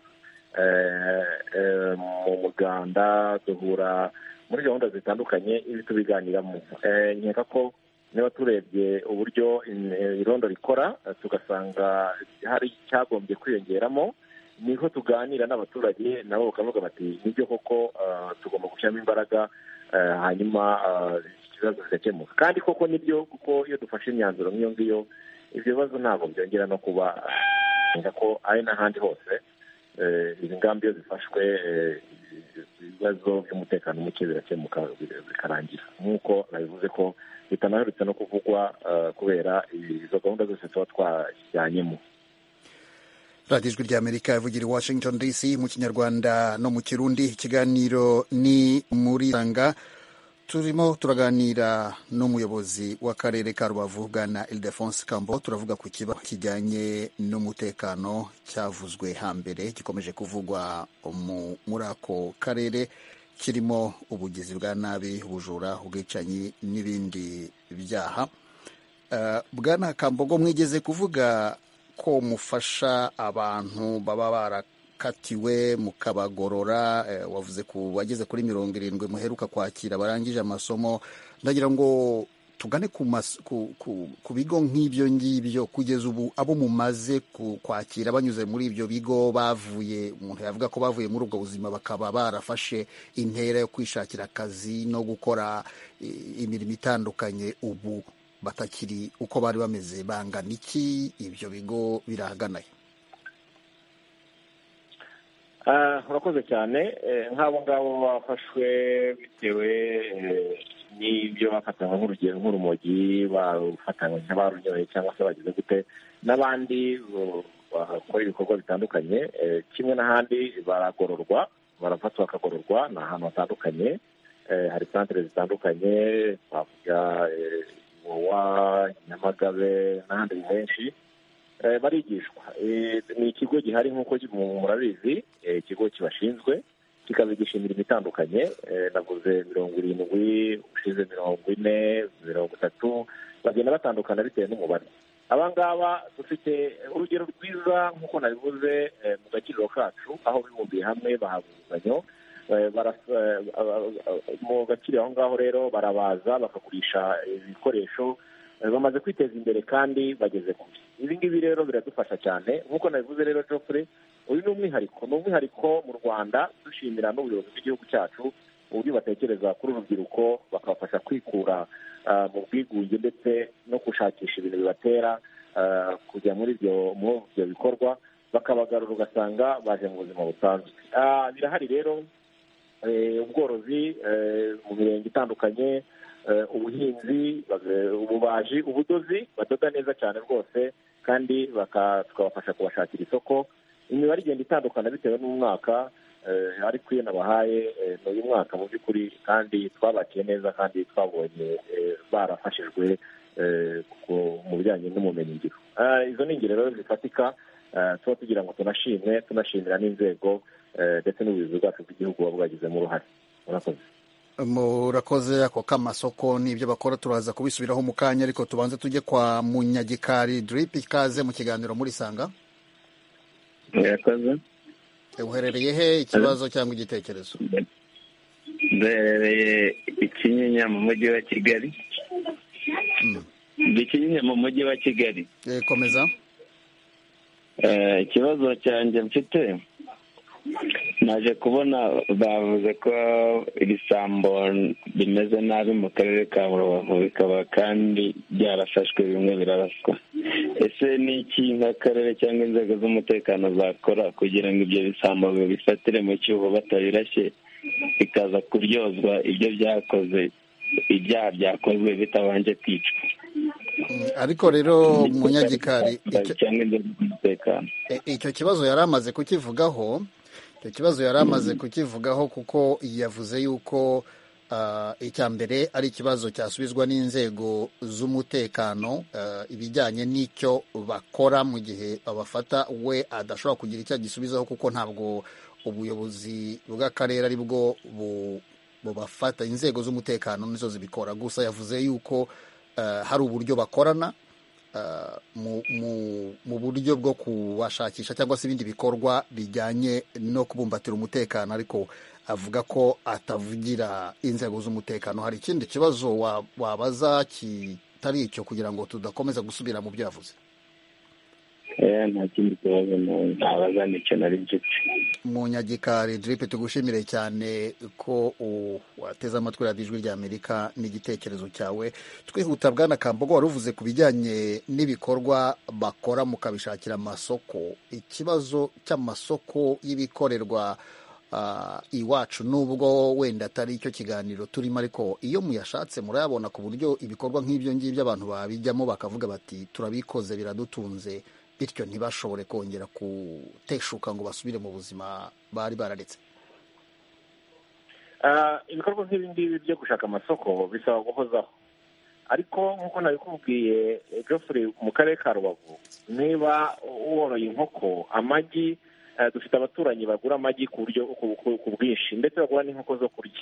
mu muganda duhura muri gahunda zitandukanye ibi tubiganiramo nkeka ko niba turebye uburyo irondo rikora tugasanga hari icyagombye kwiyongeramo niho tuganira n'abaturage nabo bakavuga bati nibyo koko tugomba gushyiramo imbaraga hanyuma ikibazo kigakemuka kandi koko nibyo kuko iyo dufashe imyanzuro nk'iyo ngiyo ibyo bibazo ntabwo byongera no kuba ko ari n'ahandi hose izi ngamba iyo zifashwe ibibazo by'umutekano muke birakemuka bikarangira nk'uko nabivuze ko bitanaherutse no kuvugwa kubera izo gahunda zose tuba twajyanyemo radiyo ijwi ry'amerika ivugira i washington dc mu kinyarwanda no mu kirundi ikiganiro ni muri sanga turimo turaganira n'umuyobozi w'akarere ka rubavu bwana ildefonse kambo turavuga ku kibazo kijyanye n'umutekano cyavuzwe hambere gikomeje kuvugwa muri ako karere kirimo ubugizi bwa nabi ubujura ubwicanyi n'ibindi byaha bwana kambogo mwigeze kuvuga ko mufasha abantu baba barakatiwe mukabagorora wavuze ku bageze kuri mirongo irindwi muheruka kwakira barangije amasomo ndagira ngo tugane ku bigo nk'ibyo ngibyo kugeza ubu abo mumaze kwakira banyuze muri ibyo bigo bavuye umuntu yavuga ko bavuye muri ubwo buzima bakaba barafashe intera yo kwishakira akazi no gukora imirimo itandukanye ubu batakiri uko bari bameze bangana iki ibyo bigo birahaganaye urakoze cyane nk'abo ngabo bafashwe bitewe n'ibyo bafatanywe nk'urugero nk'urumogi bafatanywe nk'abarunyoye cyangwa se bagize gute n'abandi bakora ibikorwa bitandukanye kimwe n'ahandi baragororwa barafatwa bakagororwa ni ahantu hatandukanye hari santere zitandukanye twavuga wa nyamagabe n'ahandi henshi barigishwa ni ikigo gihari nk'uko murabizi ikigo kibashinzwe kikabigisha imirimo itandukanye navuze mirongo irindwi ushize mirongo ine mirongo itatu bagenda batandukana bitewe n'umubare aba ngaba dufite urugero rwiza nk'uko nabivuze mu gakiriro kacu aho bibumbiye hamwe bahabwa inguzanyo mu gakiriro aho ngaho rero barabaza bakagurisha ibikoresho bamaze kwiteza imbere kandi bageze kure ibi ngibi rero biradufasha cyane nk'uko nabivuze rero jofure uyu ni umwihariko ni umwihariko mu rwanda dushimira n'ubuyobozi bw'igihugu cyacu uburyo batekereza kuri urubyiruko bakabafasha kwikura mu bwigunge ndetse no gushakisha ibintu bibatera kujya muri ibyo bikorwa bakabagarura ugasanga baje mu buzima busanzwe birahari rero ubworozi mu mirenge itandukanye ubuhinzi ububaji ubudozi badoda neza cyane rwose kandi tukabafasha kubashakira isoko imibare igenda itandukana bitewe n'umwaka ariko iyo nabahaye ni uyu mwaka mu by'ukuri kandi twabakiye neza kandi twabonye barafashijwe mu bijyanye n'ubumenyingiro izo ni ingero rero zifatika tuba tugira ngo tunashimwe tunashimira n'inzego ndetse n'ubuyobozi bwacu bw'igihugu buba bwagizemo uruhare murakoze murakoze ako k'amasoko n'ibyo bakora turaza kubisubiraho mu kanya ariko tubanze tujye kwa munyagikari diripi ikaze mu kiganiro murisanga murakoze uherereye he ikibazo cyangwa igitekerezo duherereye ikinyinya mu mujyi wa kigali dukinyinya mu mujyi wa kigali komeza ikibazo cyanjye mfite naje kubona bavuze ko ibisambo bimeze nabi mu karere ka rubavu bikaba kandi byarafashwe bimwe biraraswa ese ni iki nk'akarere cyangwa inzego z'umutekano zakora kugira ngo ibyo bisambo bibifatire mu cyuho batabirashye bikaza kuryozwa ibyo byakoze ibyaha byakozwe bitabanje kwicwa ariko rero munyagikari icyo kibazo yari amaze kukivugaho icyo kibazo yari amaze kukivugaho kuko yavuze yuko icya mbere ari ikibazo cyasubizwa n'inzego z'umutekano ibijyanye n'icyo bakora mu gihe babafata we adashobora kugira icyo agisubizaho kuko ntabwo ubuyobozi bw'akarere ari bwo bubafata inzego z'umutekano nizo zibikora gusa yavuze yuko hari uburyo bakorana mu buryo bwo kubashakisha cyangwa se ibindi bikorwa bijyanye no kubumbatira umutekano ariko avuga ko atavugira inzego z'umutekano hari ikindi kibazo wabaza kitari icyo kugira ngo tudakomeza gusubira mu byo yavuze nta kindi kibazo ntabaza nicyo nari mfite munyagikari diripe tugushimire cyane ko wateze amatwi radiyo ijwi rya amerika n'igitekerezo cyawe twihuta bwana kambogo wari uvuze ku bijyanye n'ibikorwa bakora mukabishakira amasoko ikibazo cy'amasoko y'ibikorerwa iwacu nubwo wenda atari icyo kiganiro turimo ariko iyo muyashatse murayabona ku buryo ibikorwa nk'ibyo ngibyo abantu babijyamo bakavuga bati turabikoze biradutunze bityo ntibashobore kongera guteshuka ngo basubire mu buzima bari bararetse ibikorwa nk'ibi ngibi byo gushaka amasoko bisaba guhozaho ariko nk'uko nabikubwiye jofure mu karere ka rubavu niba woroye inkoko amagi dufite abaturanyi bagura amagi ku buryo ku bwinshi ndetse bagura n'inkoko zo kurya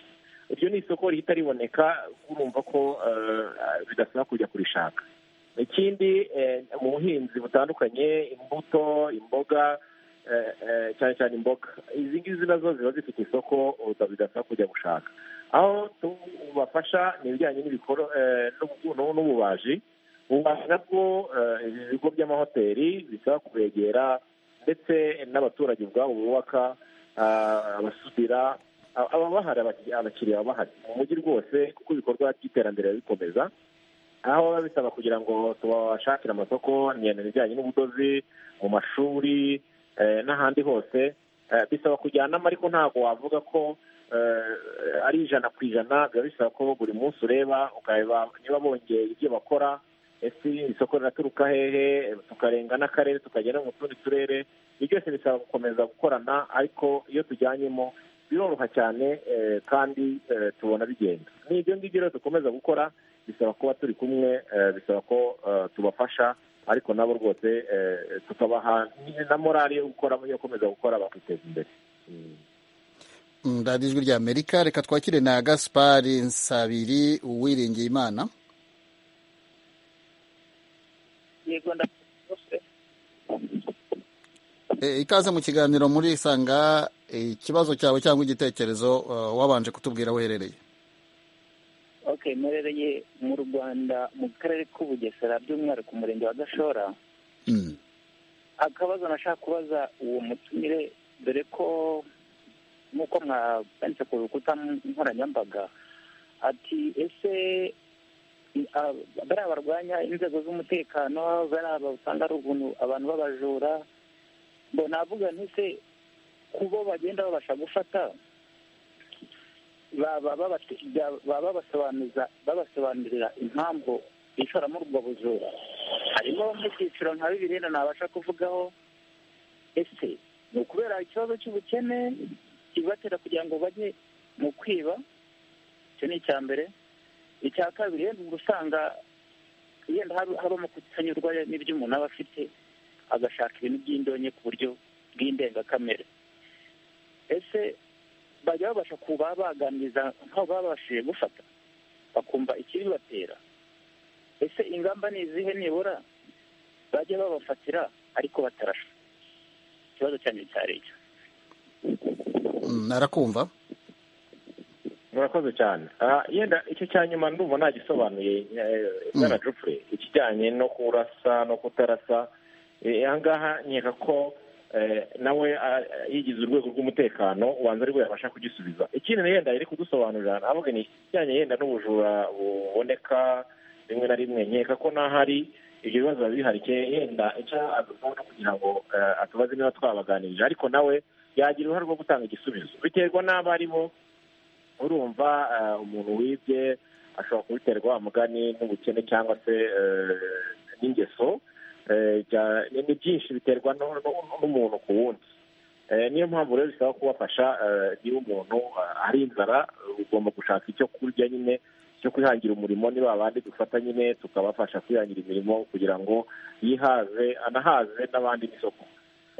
iryo ni isoko rihita riboneka urumva ko bidasaba kujya kurishaka ikindi mu buhinzi butandukanye imbuto imboga cyane cyane imboga izi ngizi nazo ziba zifite isoko bidasaba kujya gushaka aho tubafasha ni ibijyanye n'ububaji ububaji nabwo ibigo by'amahoteli bisaba kubegera ndetse n'abaturage ubwabo bubaka abasudira ababahari abakiriya babahari mu mujyi rwose kuko ibikorwa by'iterambere bikomeza aho biba bisaba kugira ngo tubashakire amasoko ibijyanye n'ubudozi mu mashuri n'ahandi hose bisaba kujyanamo ariko ntabwo wavuga ko ari ijana ku ijana biba bisaba ko buri munsi ureba ukareba niba bongeye ibyo bakora ese isoko riraturuka hehe tukarenga n'akarere tukagera mu tundi turere ibyo byose bisaba gukomeza gukorana ariko iyo tujyanyemo biroroha cyane kandi tubona bigenda ni ibyo ngibyo rero dukomeza gukora bisaba kuba turi kumwe bisaba ko tubafasha ariko nabo rwose tukabaha na morali yo gukora yo gukomeza gukora bakiteza imbere radiyo ijwi ry'amerika reka twakire na gaspari nsabiri uwiringeye imana yego ndabose ikaze mu kiganiro muri isanga ikibazo cyawe cyangwa igitekerezo eh, wabanje kutubwira uherereye okay mperereye mu rwanda mu karere k'ubugesera by'umwihariko umurenge wa gashora akabazo nashaka kubaza uwo mutumire dore ko nk'uko mwanditse ku rukuta nkoranyambaga ati ese i- a- bariya barwanya inzego z'umutekano bariya usanga ari ubuntu abantu b'abajura ngo navuga ntise kubo bagenda babasha gufata baba babate- bya- baba babasobanuza babasobanurira impamvu bishora muri ubwo bujura harimo nk'ibyiciro nka bibiri rero nabasha kuvugaho ese ni ukubera ikibazo cy'ubukene kibatera kugira ngo bajye mu kwiba icyo ni icya mbere icya kabiri rero uba usanga yenda hab- habamo kutanyurwa n'ibyo umuntu aba afite agashaka ibintu by'indonke ku buryo bw'indengakamere ese bajya babasha kuba baganiriza nk'aho baba babashije gufata bakumva ikibibatera ese ingamba ni izihe nibura bajya babafatira ariko batarasha ikibazo cyanjye cyari icyo Mm, arakumva murakoze cyane Ah, yenda icyo cya nyuma ndumva ntagisobanuye bwana jupure ikijyanye no kurasa no kutarasa Eh, ahangaha nkeka ko eh, nawe ah, yigize urwego rw'umutekano ubanza aribwo yabasha kugisubiza ikindi na yenda yari kudusobanurira navuga ni ikijyanye yenda n'ubujura buboneka rimwe na rimwe nkeka ko n'ahari ibyo bibazo biba bihari ke yenda icyo adukunda kugira ngo eh, atubaze niba twabaganirije ariko nawe yagira uruhare rwo gutanga igisubizo biterwa n'abo ari bo urumva eh, umuntu wibye ashobora kubiterwa amugani n'ubukene cyangwa se eh, n'ingeso Eh, bya- ni ni byinshi biterwa no- no- n'umuntu ku wundi Eh, niyo mpamvu rero bisaba kubafasha eh, niba umuntu eh, ari inzara eh, ugomba gushaka icyo kurya nyine cyo kwihangira umurimo niba abandi dufata nyine tukabafasha kwihangira imirimo kugira ngo yihaze anahaze n'abandi n'isoko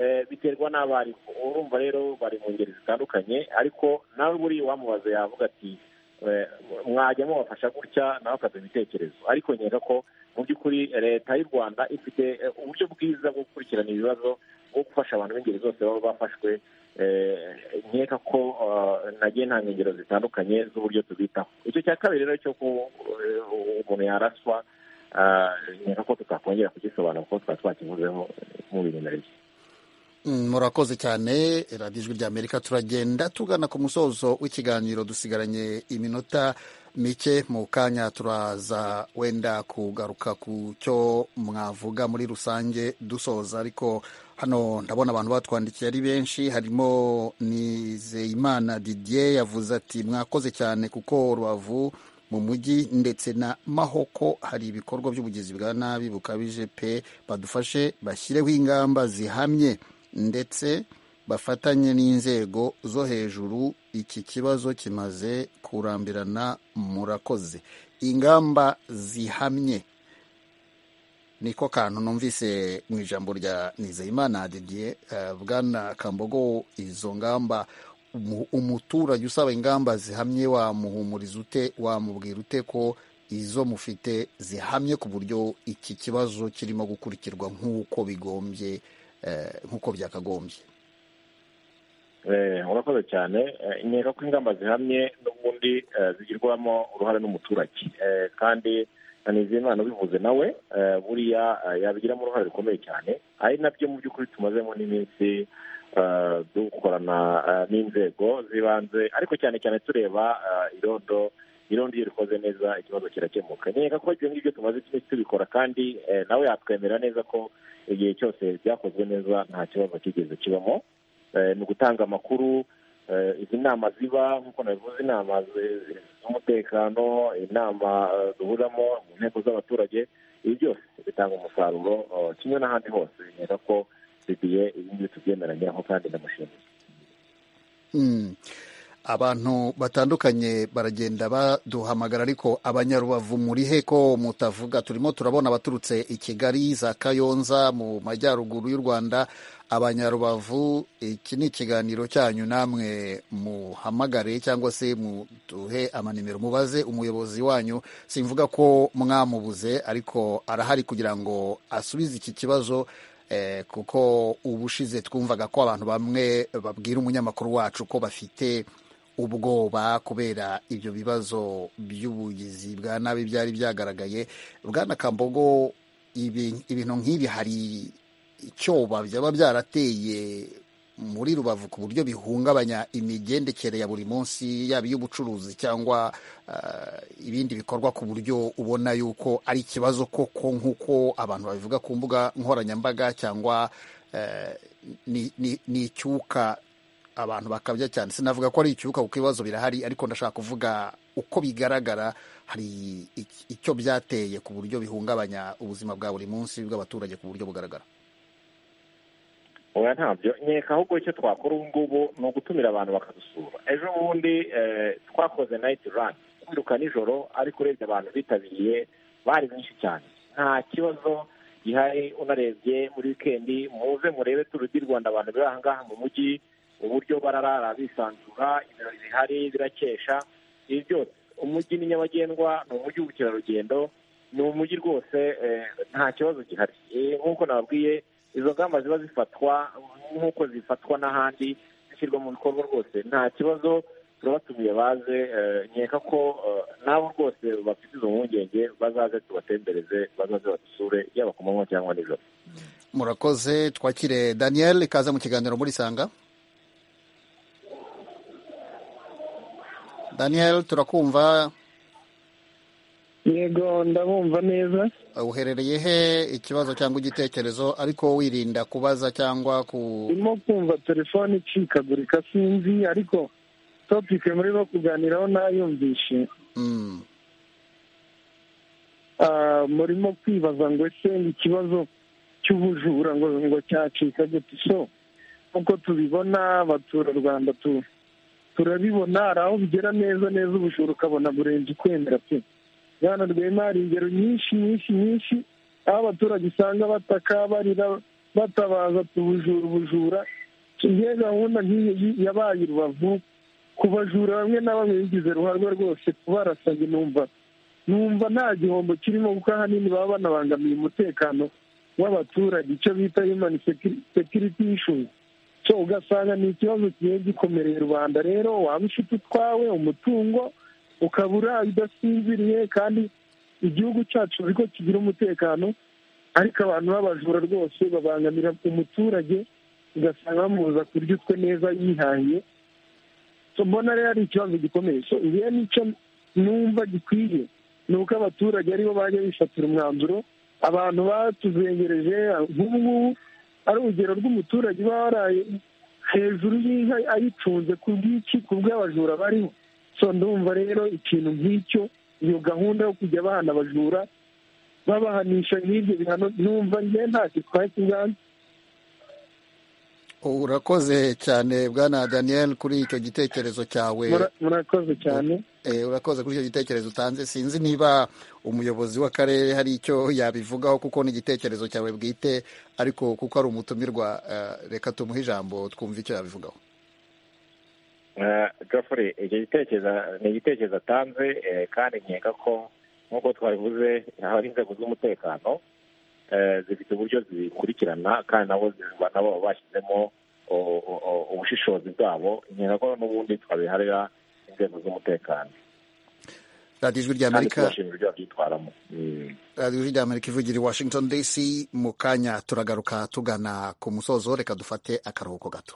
Eh, biterwa n'abarimu urumva rero bari mu ngeri zitandukanye ariko nawe buriya uwamubaza yavuga ati eh, mwajya mubafasha gutya nawe afata ibitekerezo ariko nkeka ko mu by'ukuri leta y'u rwanda ifite eh, uburyo bwiza bwo gukurikirana ibibazo bwo gufasha abantu b'ingeri zose baba bafashwe eh, nkeka ko ah, nagiye ntanga ingero zitandukanye z'uburyo tubitaho icyo cya kabiri rero cyo ku eh, umuntu yaraswa ah, nkeka ko tutakongera kugisobanura kuko twaba twakivuzeho eh, mubimenyereye Mm, murakoze cyane radiyo ijwi ry'amerika turagenda tugana ku musozo w'ikiganiro dusigaranye iminota mike mu kanya turaza wenda kugaruka ku cyo mwavuga muri rusange dusoza ariko hano ndabona abantu batwandikiye ari benshi harimo nizeyimana didier yavuze ati mwakoze cyane kuko rubavu mu mujyi ndetse na mahoko hari ibikorwa by'ubugizi bwa nabi bukabije pe badufashe bashyireho ingamba zihamye ndetse bafatanye n'inzego zo hejuru iki kibazo kimaze kurambirana murakoze ingamba zihamye niko kantu numvise mu ijambo rya nizeyimana didier eh, bwana kambogo izo ngamba umu- umuturage usaba ingamba zihamye wamuhumuriza ute wamubwira ute ko izo mufite zihamye ku buryo iki kibazo kirimo gukurikirwa nk'uko bigombye eh, nk'uko byakagombye Eh, urakoze cyane Eh, nkeka ko ingamba zihamye n'ubundi eh, zigirwamo uruhare n'umuturage Eh, kandi na nizeyimana ubivuze nawe eh, buriya eh, yabigiramo uruhare rukomeye cyane ari nabyo mu by'ukuri tumazemo n'iminsi eh, dukorana eh, n'inzego z'ibanze ariko cyane cyane tureba eh, irondo irondo iyo rikoze neza ikibazo kirakemuka nkeka ko ibyo ngibyo tumaze iminsi tubikora kandi eh, nawe yatwemera neza ko igihe cyose byakozwe neza nta kibazo kigeze kibamo Eh, ni ugutanga amakuru eh, izi nama ziba nk'uko nabivuze inama zi- zi- z'umutekano inama eh, duhuriramo mu nteko z'abaturage ibi byose bitanga umusaruro eh, kimwe n'ahandi hose nkeka ko didiye ibi ngibi tubyemeranyeho kandi ndamushimiye Mm. abantu batandukanye baragenda baduhamagara ariko abanyarubavu muri he ko mutavuga turimo turabona abaturutse i kigali za kayonza mu majyaruguru y'u rwanda abanyarubavu iki ni ikiganiro cyanyu namwe muhamagare cyangwa se muduhe amanimero mubaze umuyobozi wanyu simvuga ko mwamubuze ariko arahari kugira ngo asubize iki kibazo kuko ubushize twumvaga ko abantu bamwe babwira umunyamakuru wacu ko bafite ubwoba kubera ibyo bibazo by'ubugizi bwa nabi byari byagaragaye bwana kambogo ibintu nk'ibi hari icyoba byaba byarateye muri rubavu ku buryo bihungabanya imigendekere ya buri munsi yaba iy'ubucuruzi cyangwa ibindi bikorwa ku buryo ubona yuko ari ikibazo koko nk'uko abantu babivuga ku mbuga nkoranyambaga cyangwa ni icyuka abantu bakabya cyane sinavuga ko ari icyuka kuko ibibazo birahari ariko ndashaka kuvuga uko bigaragara hari icyo byateye ku buryo bihungabanya ubuzima bwa buri munsi bw'abaturage ku buryo bugaragara oya ntabyo nkeka ahubwo icyo twakora ubu ngubu ni ugutumira abantu bakadusura ejo bundi twakoze nayiti rani kwiruka nijoro ariko urebye abantu bitabiriye bari benshi cyane nta kibazo gihari unarebye muri wikendi muze murebe turudi rwanda abantu bari aha ngaha mu mujyi uburyo bararara bisanzura ibirori bihari birakesha ibi byose umujyi ni nyabagendwa ni umujyi w'ubukerarugendo ni umujyi rwose nta kibazo gihari nk'uko nababwiye izo ngamba ziba zifatwa nk'uko zifatwa n'ahandi zishyirwa mu bikorwa rwose nta kibazo turabatumiye baze nkeka ko nabo rwose bafite izo mpungenge bazaze tubatembereze bazaze badusure yaba ku manywa cyangwa nijoro murakoze twakire daniel ikaze mu kiganiro muri sanga daniel turakumva yego ndabumva neza uherereye he ikibazo cyangwa igitekerezo ariko wirinda kubaza cyangwa ku urimo kumva telefone icikagurika sinzi ariko topike muri bo kuganiraho nayumvishe murimo kwibaza ngo ese ikibazo cy'ubujura ngo ngo cyacika gute so nk'uko tubibona abaturarwanda turabibona hari aho bigera neza neza ubujura ukabona burenze ukwemera pe bwana rwema hari ingero nyinshi nyinshi nyinshi aho abaturage usanga bataka barira batabaza tubujura ubujura iyo gahunda nk'iyo yabaye rubavu ku bajura bamwe na bamwe bigize ruharwa rwose kubarasanye numva numva nta gihombo kirimo kuko ahanini baba banabangamiye umutekano w'abaturage icyo bita yumani sekiriti ishuzi so ugasanga ni ikibazo kigiye gikomereye rubanda rero waba ufite utwawe umutungo ukabura udasinziriye kandi igihugu cyacu ko kigira umutekano ariko abantu b'abajura rwose babangamira umuturage ugasanga bamubuza kurya utwe neza yihahiye mbona rero ari ikibazo gikomeye igihe nicyo numva gikwiye ni uko abaturage aribo bajya bifatira umwanzuro abantu batuzengereje nk'ubu ngubu ari urugero rw'umuturage uba waraye hejuru y'inka ayicunze ku bw'iki ku bw'abajura bariho so ndumva rero ikintu nk'icyo iyo gahunda yo kujya abana bajura babahanisha nk'ibyo bihano numva njye ntacyo twaye kiganza urakoze cyane bwana daniel kuri icyo gitekerezo cyawe murakoze cyane urakoze kuri icyo gitekerezo utanze sinzi niba umuyobozi w'akarere hari icyo yabivugaho kuko ni igitekerezo cyawe bwite ariko kuko ari umutumirwa reka tumuhe ijambo twumve icyo yabivugaho gafure icyo gitekerezo ni igitekerezo atanze kandi nkeka ko nk'uko twabivuze hari inzego z'umutekano zifite uburyo zikurikirana kandi nabo nabo bashyizemo ubushishozi bwabo nkeka ko n'ubundi twabiharira inzego z'umutekano radiyo ijwi rya amerika radiyo ijwi rya amerika ivugira i washington dc mu kanya turagaruka tugana ku musozo reka dufate akaruhuko gato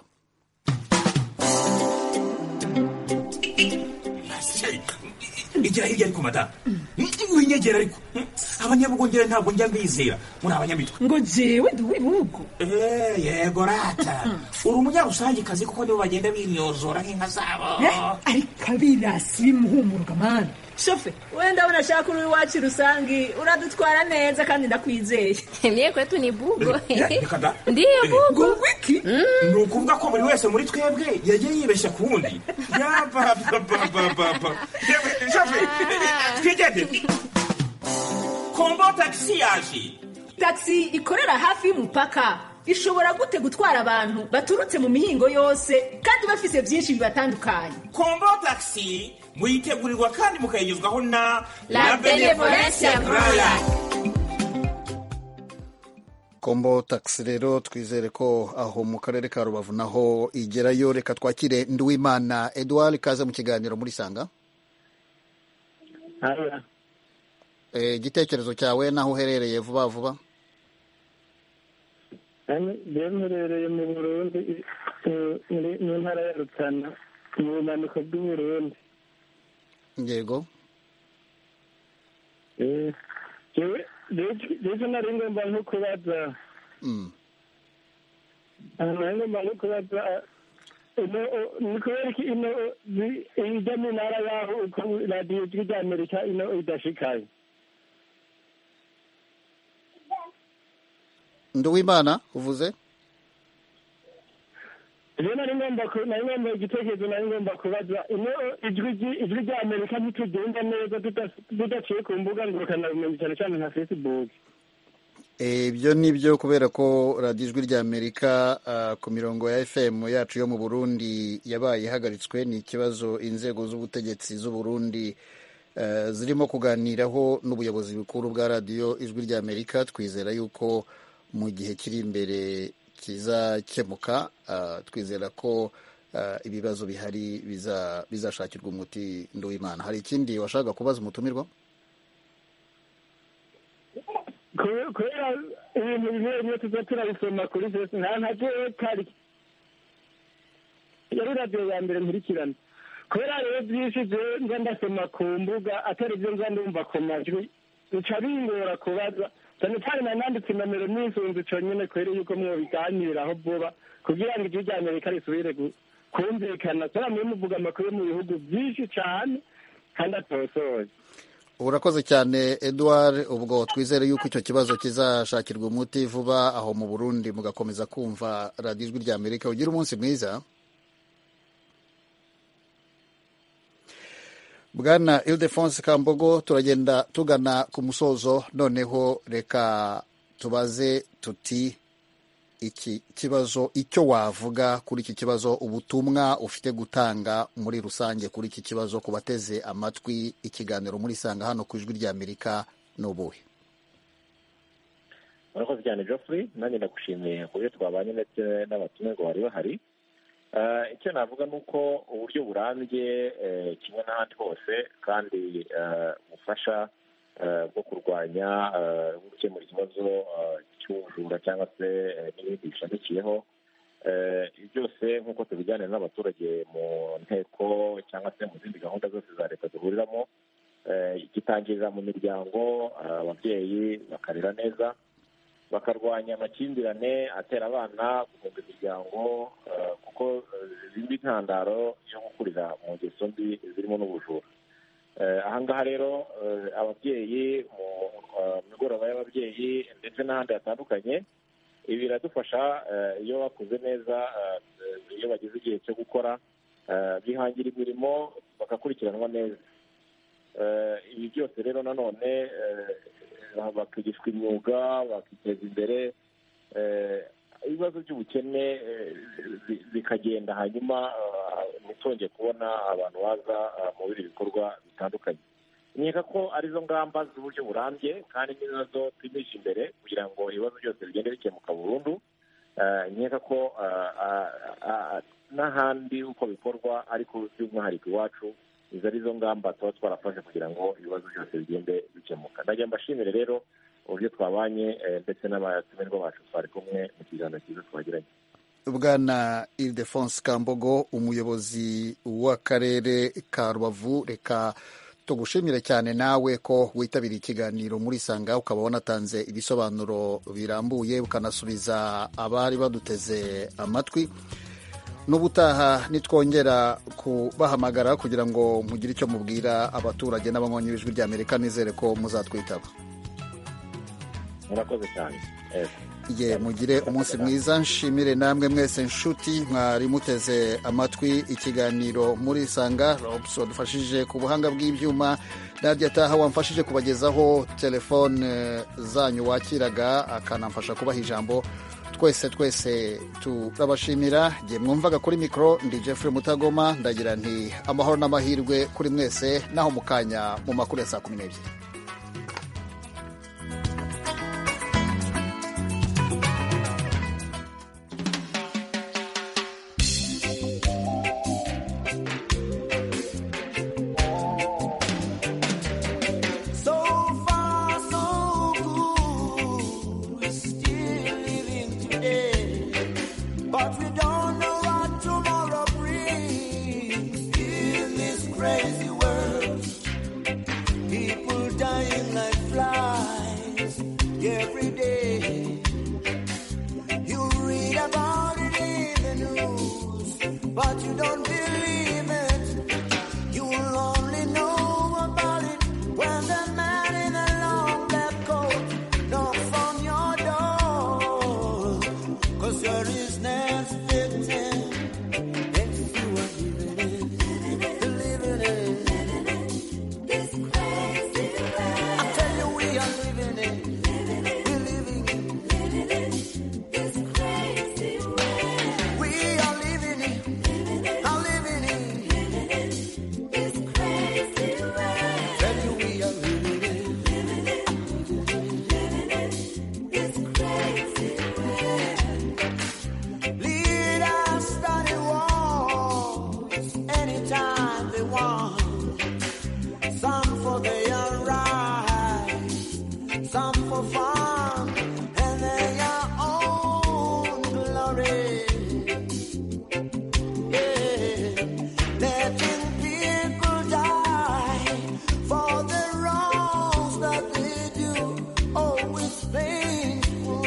igira hirya ariko madamu winyegera ariko abanyabugongera ntabwo njya mbizera muri abanyamitwe ngo jewe ntiwibugo yego rata uri umunyarusangekazi kuko nibo bagenda binyozora nk'inka zabo ariko abirasi bimuhumuruka mwana shofe wenda unashaka uri iwacu rusangi uradutwara neza kandi ndakwizeye niye kwetu ni bugo reka da ndiyo bugo wiki ni ukuvuga ko buri wese muri twebwe yagiye yibeshya ku wundi yabababababa twigende kombo tagisi yaje tagisi ikorera hafi y'umupaka ishobora gute gutwara abantu baturutse mu mihingo yose kandi bafise byinshi bibatandukanye kombo tagisi muyitegurirwa kandi mukayigezwaho na La Benevolence Brala. kombo tagisi rero twizere ko aho mu karere ka rubavu naho igerayo reka twakire nduwimana eduard kaze mu kiganiro muri sanga Eh, igitekerezo cyawe n'aho uherereye vuba vuba byamuherereye mu burundi eh, muri- mu ntara ya rutana mu bumanuko bw'uburundi yego Eh, jewe rero nari ngomba nko kubaza Mm. ahantu nari ngomba nko kubaza ah, ino o- ni kubera iki ino o- zi- ijya mu ntara yaho uko radiyo ijwi ry'amerika ino idashikaye nduwimana uvuze rero nari ngomba ku- nari ngomba igitekerezo nari ngomba kubaza ino ijwi ry- ijwi rya amerika ntitugenda neza tuda- tudaciye ku mbuga ngurukanabumenyi cyane cyane nka facebook Eh, ibyo ni byo kubera ko radiyo ijwi ry'amerika ah, ku mirongo ya fm yacu yo mu burundi yabaye ihagaritswe ni ikibazo inzego z'ubutegetsi z'uburundi eh, zirimo kuganiraho n'ubuyobozi bukuru bwa radiyo ijwi ry'amerika twizera yuko mu gihe kiri imbere kizakemuka ah, twizera ko ah, ibibazo bihari biza- bizashakirwa umuti nduwimana hari ikindi washaka kubaza umutumirwa Kube- kubera ibintu bimwe bimwe tuza turabisoma kuri facebook nta nta jewe kari yari radiyo ya mbere nkurikirana kubera rero byinshi jewe nza ndasoma ku mbuga atari byo nza ndumva ku majwi bica bingora kubaza cyane cyane nananditse inomero n'isunzu conyine kubera yuko mwobiganiraho vuba kugira ngo ijwi rya amerika risubire gu- kumvikana kubera mwe muvuga amakuru yo mu bihugu byinshi cyane kandi atosoye urakoze cyane eduard ubwo twizere yuko icyo kibazo kizashakirwa umuti vuba aho mu burundi mugakomeza kumva radiyo ijwi rya amerika ugire umunsi mwiza bwana ildefonse kambogo turagenda tugana ku musozo noneho reka tubaze tuti iki kibazo icyo wavuga kuri iki kibazo ubutumwa ufite gutanga muri rusange kuri iki kibazo ku bateze amatwi ikiganiro muri sanga hano ku ijwi ry'amerika ni ubuhe murakoze cyane Geoffrey nanjye ndagushimiye ku buryo twabanye ndetse n'abatumirwa bari bahari Eh, icyo navuga ni uko uburyo burambye eh, kimwe n'ahandi hose kandi eh, bufasha eh, bwo kurwanya eh, no gukemura ikibazo eh, cy'ubujura cyangwa se eh, n'ibindi bishamikiyeho Eh, ibi byose nk'uko tubijyana n'abaturage mu nteko cyangwa se mu zindi gahunda zose za leta duhuriramo eh, igitangirira mu miryango eh, ababyeyi bakarera neza bakarwanya amakimbirane atera abana guhunga imiryango eh, kuko eh, zimba intandaro yo gukurira mu ngeso mbi zirimo n'ubujura Eh, aha ngaha rero eh, ababyeyi mu eh, migoroba y'ababyeyi ndetse n'ahandi hatandukanye ibi biradufasha eh, iyo bakuze neza eh, iyo bageze igihe cyo gukora eh, bihangira imirimo bagakurikiranwa neza Eh, ibi byose rero nanone eh, bakigishwa imyuga bakiteza imbere eh, ibibazo by'ubukene eh, bi- bikagenda hanyuma ah, ntitwongeye kubona abantu baza ah, mu bindi bikorwa bitandukanye nkeka ko arizo ngamba z'uburyo burambye kandi n'izo twimisha imbere kugira ngo ibibazo byose bigende bikemuka burundu Eh, nkeka ko ah, ah, ah, n'ahandi uko bikorwa ariko by'umwihariko iwacu izo arizo ngamba tuba twarafashe kugira ngo ibibazo byose bigende bikemuka ndagira mbashimire rero uburyo twabanye eh, ndetse n'abatumirwa bacu twari kumwe mu kiganiro cyiza twagiranye bwana ildefonse kambogo umuyobozi w'akarere ka rubavu reka tugushimire cyane nawe ko witabiriye ikiganiro muri sanga ukaba wanatanze ibisobanuro birambuye ukanasubiza abari baduteze amatwi n'ubutaha nitwongera kubahamagara kugira ngo mugire icyo mubwira abaturage n'abanywanyi b'ijwi rya amerika nizere ko muzatwitaba murakoze cyane ye mugire umunsi mwiza nshimire namwe mwese nshuti mwari muteze amatwi ikiganiro muri sanga robs wadufashije ku buhanga bw'ibyuma nadia taha wamfashije kubagezaho telefone zanyu wakiraga akanamfasha kubaha ijambo twese twese turabashimira nge mwumvaga kuri mikoro ndi jeffrey mutagoma ndagira nti amahoro n'amahirwe kuri mwese naho mu kanya mu makuru ya saa kumi n'ebyiri So far, so good. We're still living today, but we don't know what tomorrow brings. In this crazy world, people dying like flies every day. You read about it in the news, but you don't believe it. You'll only know about it. When the man in the long black coat knocks on your door, cause you're his next victim. If you are living it, living it, this crazy world. I tell you, we are living it, we're living it, living it, this crazy world. We are living it, living it, I'm living it, living it, this crazy world. Tell you we are living it, living it, living it, this crazy world. Leaders start wars anytime they want. Some for their rights, some for fun, and their own glory. Yeah. Letting people die for the wrongs that they do, always painful.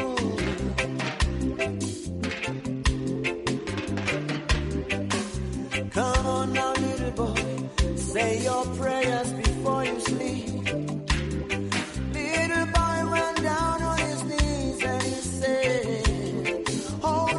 Come on now, little boy, say your prayers before you sleep. Little boy went down on his knees and he said, Oh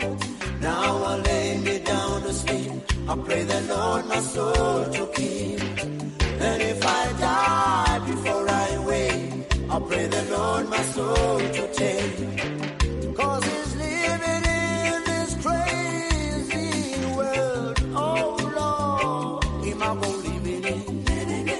Lord, now I lay me down to sleep. I pray the Lord my soul to keep. And if I die before I wake, I pray the Lord my soul to take. Cause he's living in this crazy world. Oh Lord, him I won't live in it.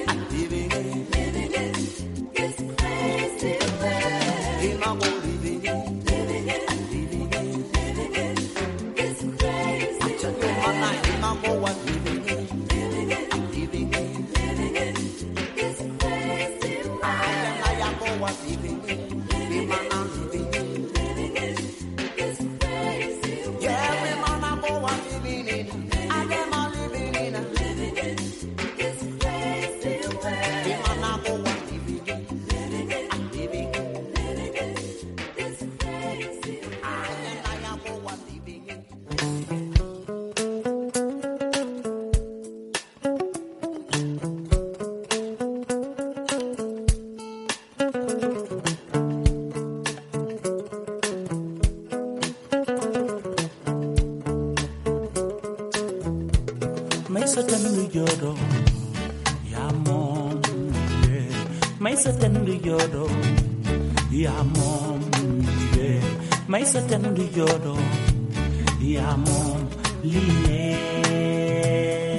I'm living it. Living it. This crazy world. Him I won't live in it. Living it. I'm living it. Living it. This crazy I took world. my life. Him I won't want living it. Living it. I'm living it. Living it. This crazy world. I am. I am. I want living it. Living it. I'm living it. Living it. This crazy world. Yeah, we man I won't want living it. I am. I living it. I'm living it. This crazy world. Him I not won't want living it. I'm living it. maisha tanuyoro yamom maisha tanuyoro yamom maisha tanuyoro yamom line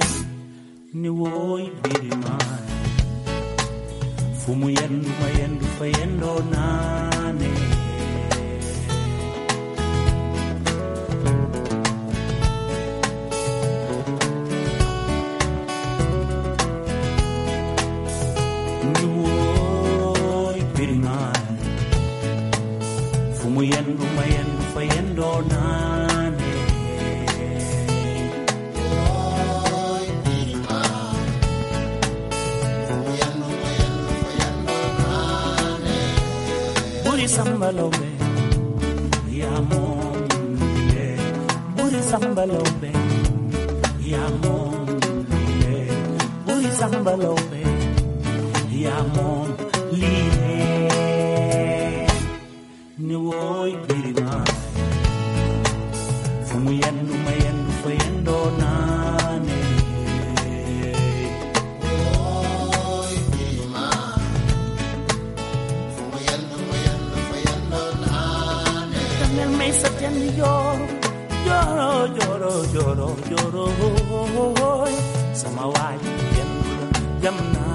ni woi birima fumu yendu mayendu fayendo nane Nuoi pirinai Fumu yendu mayendu fayendo nane Buri sambalome Yamo Buri samba lobe ya mon liye buri samba lobe ya mon liye ni woy birima fumu yendu mayendu fayendo nane También me hizo tierno y yo lloro, lloro, lloro, lloro. Samawati, yamna,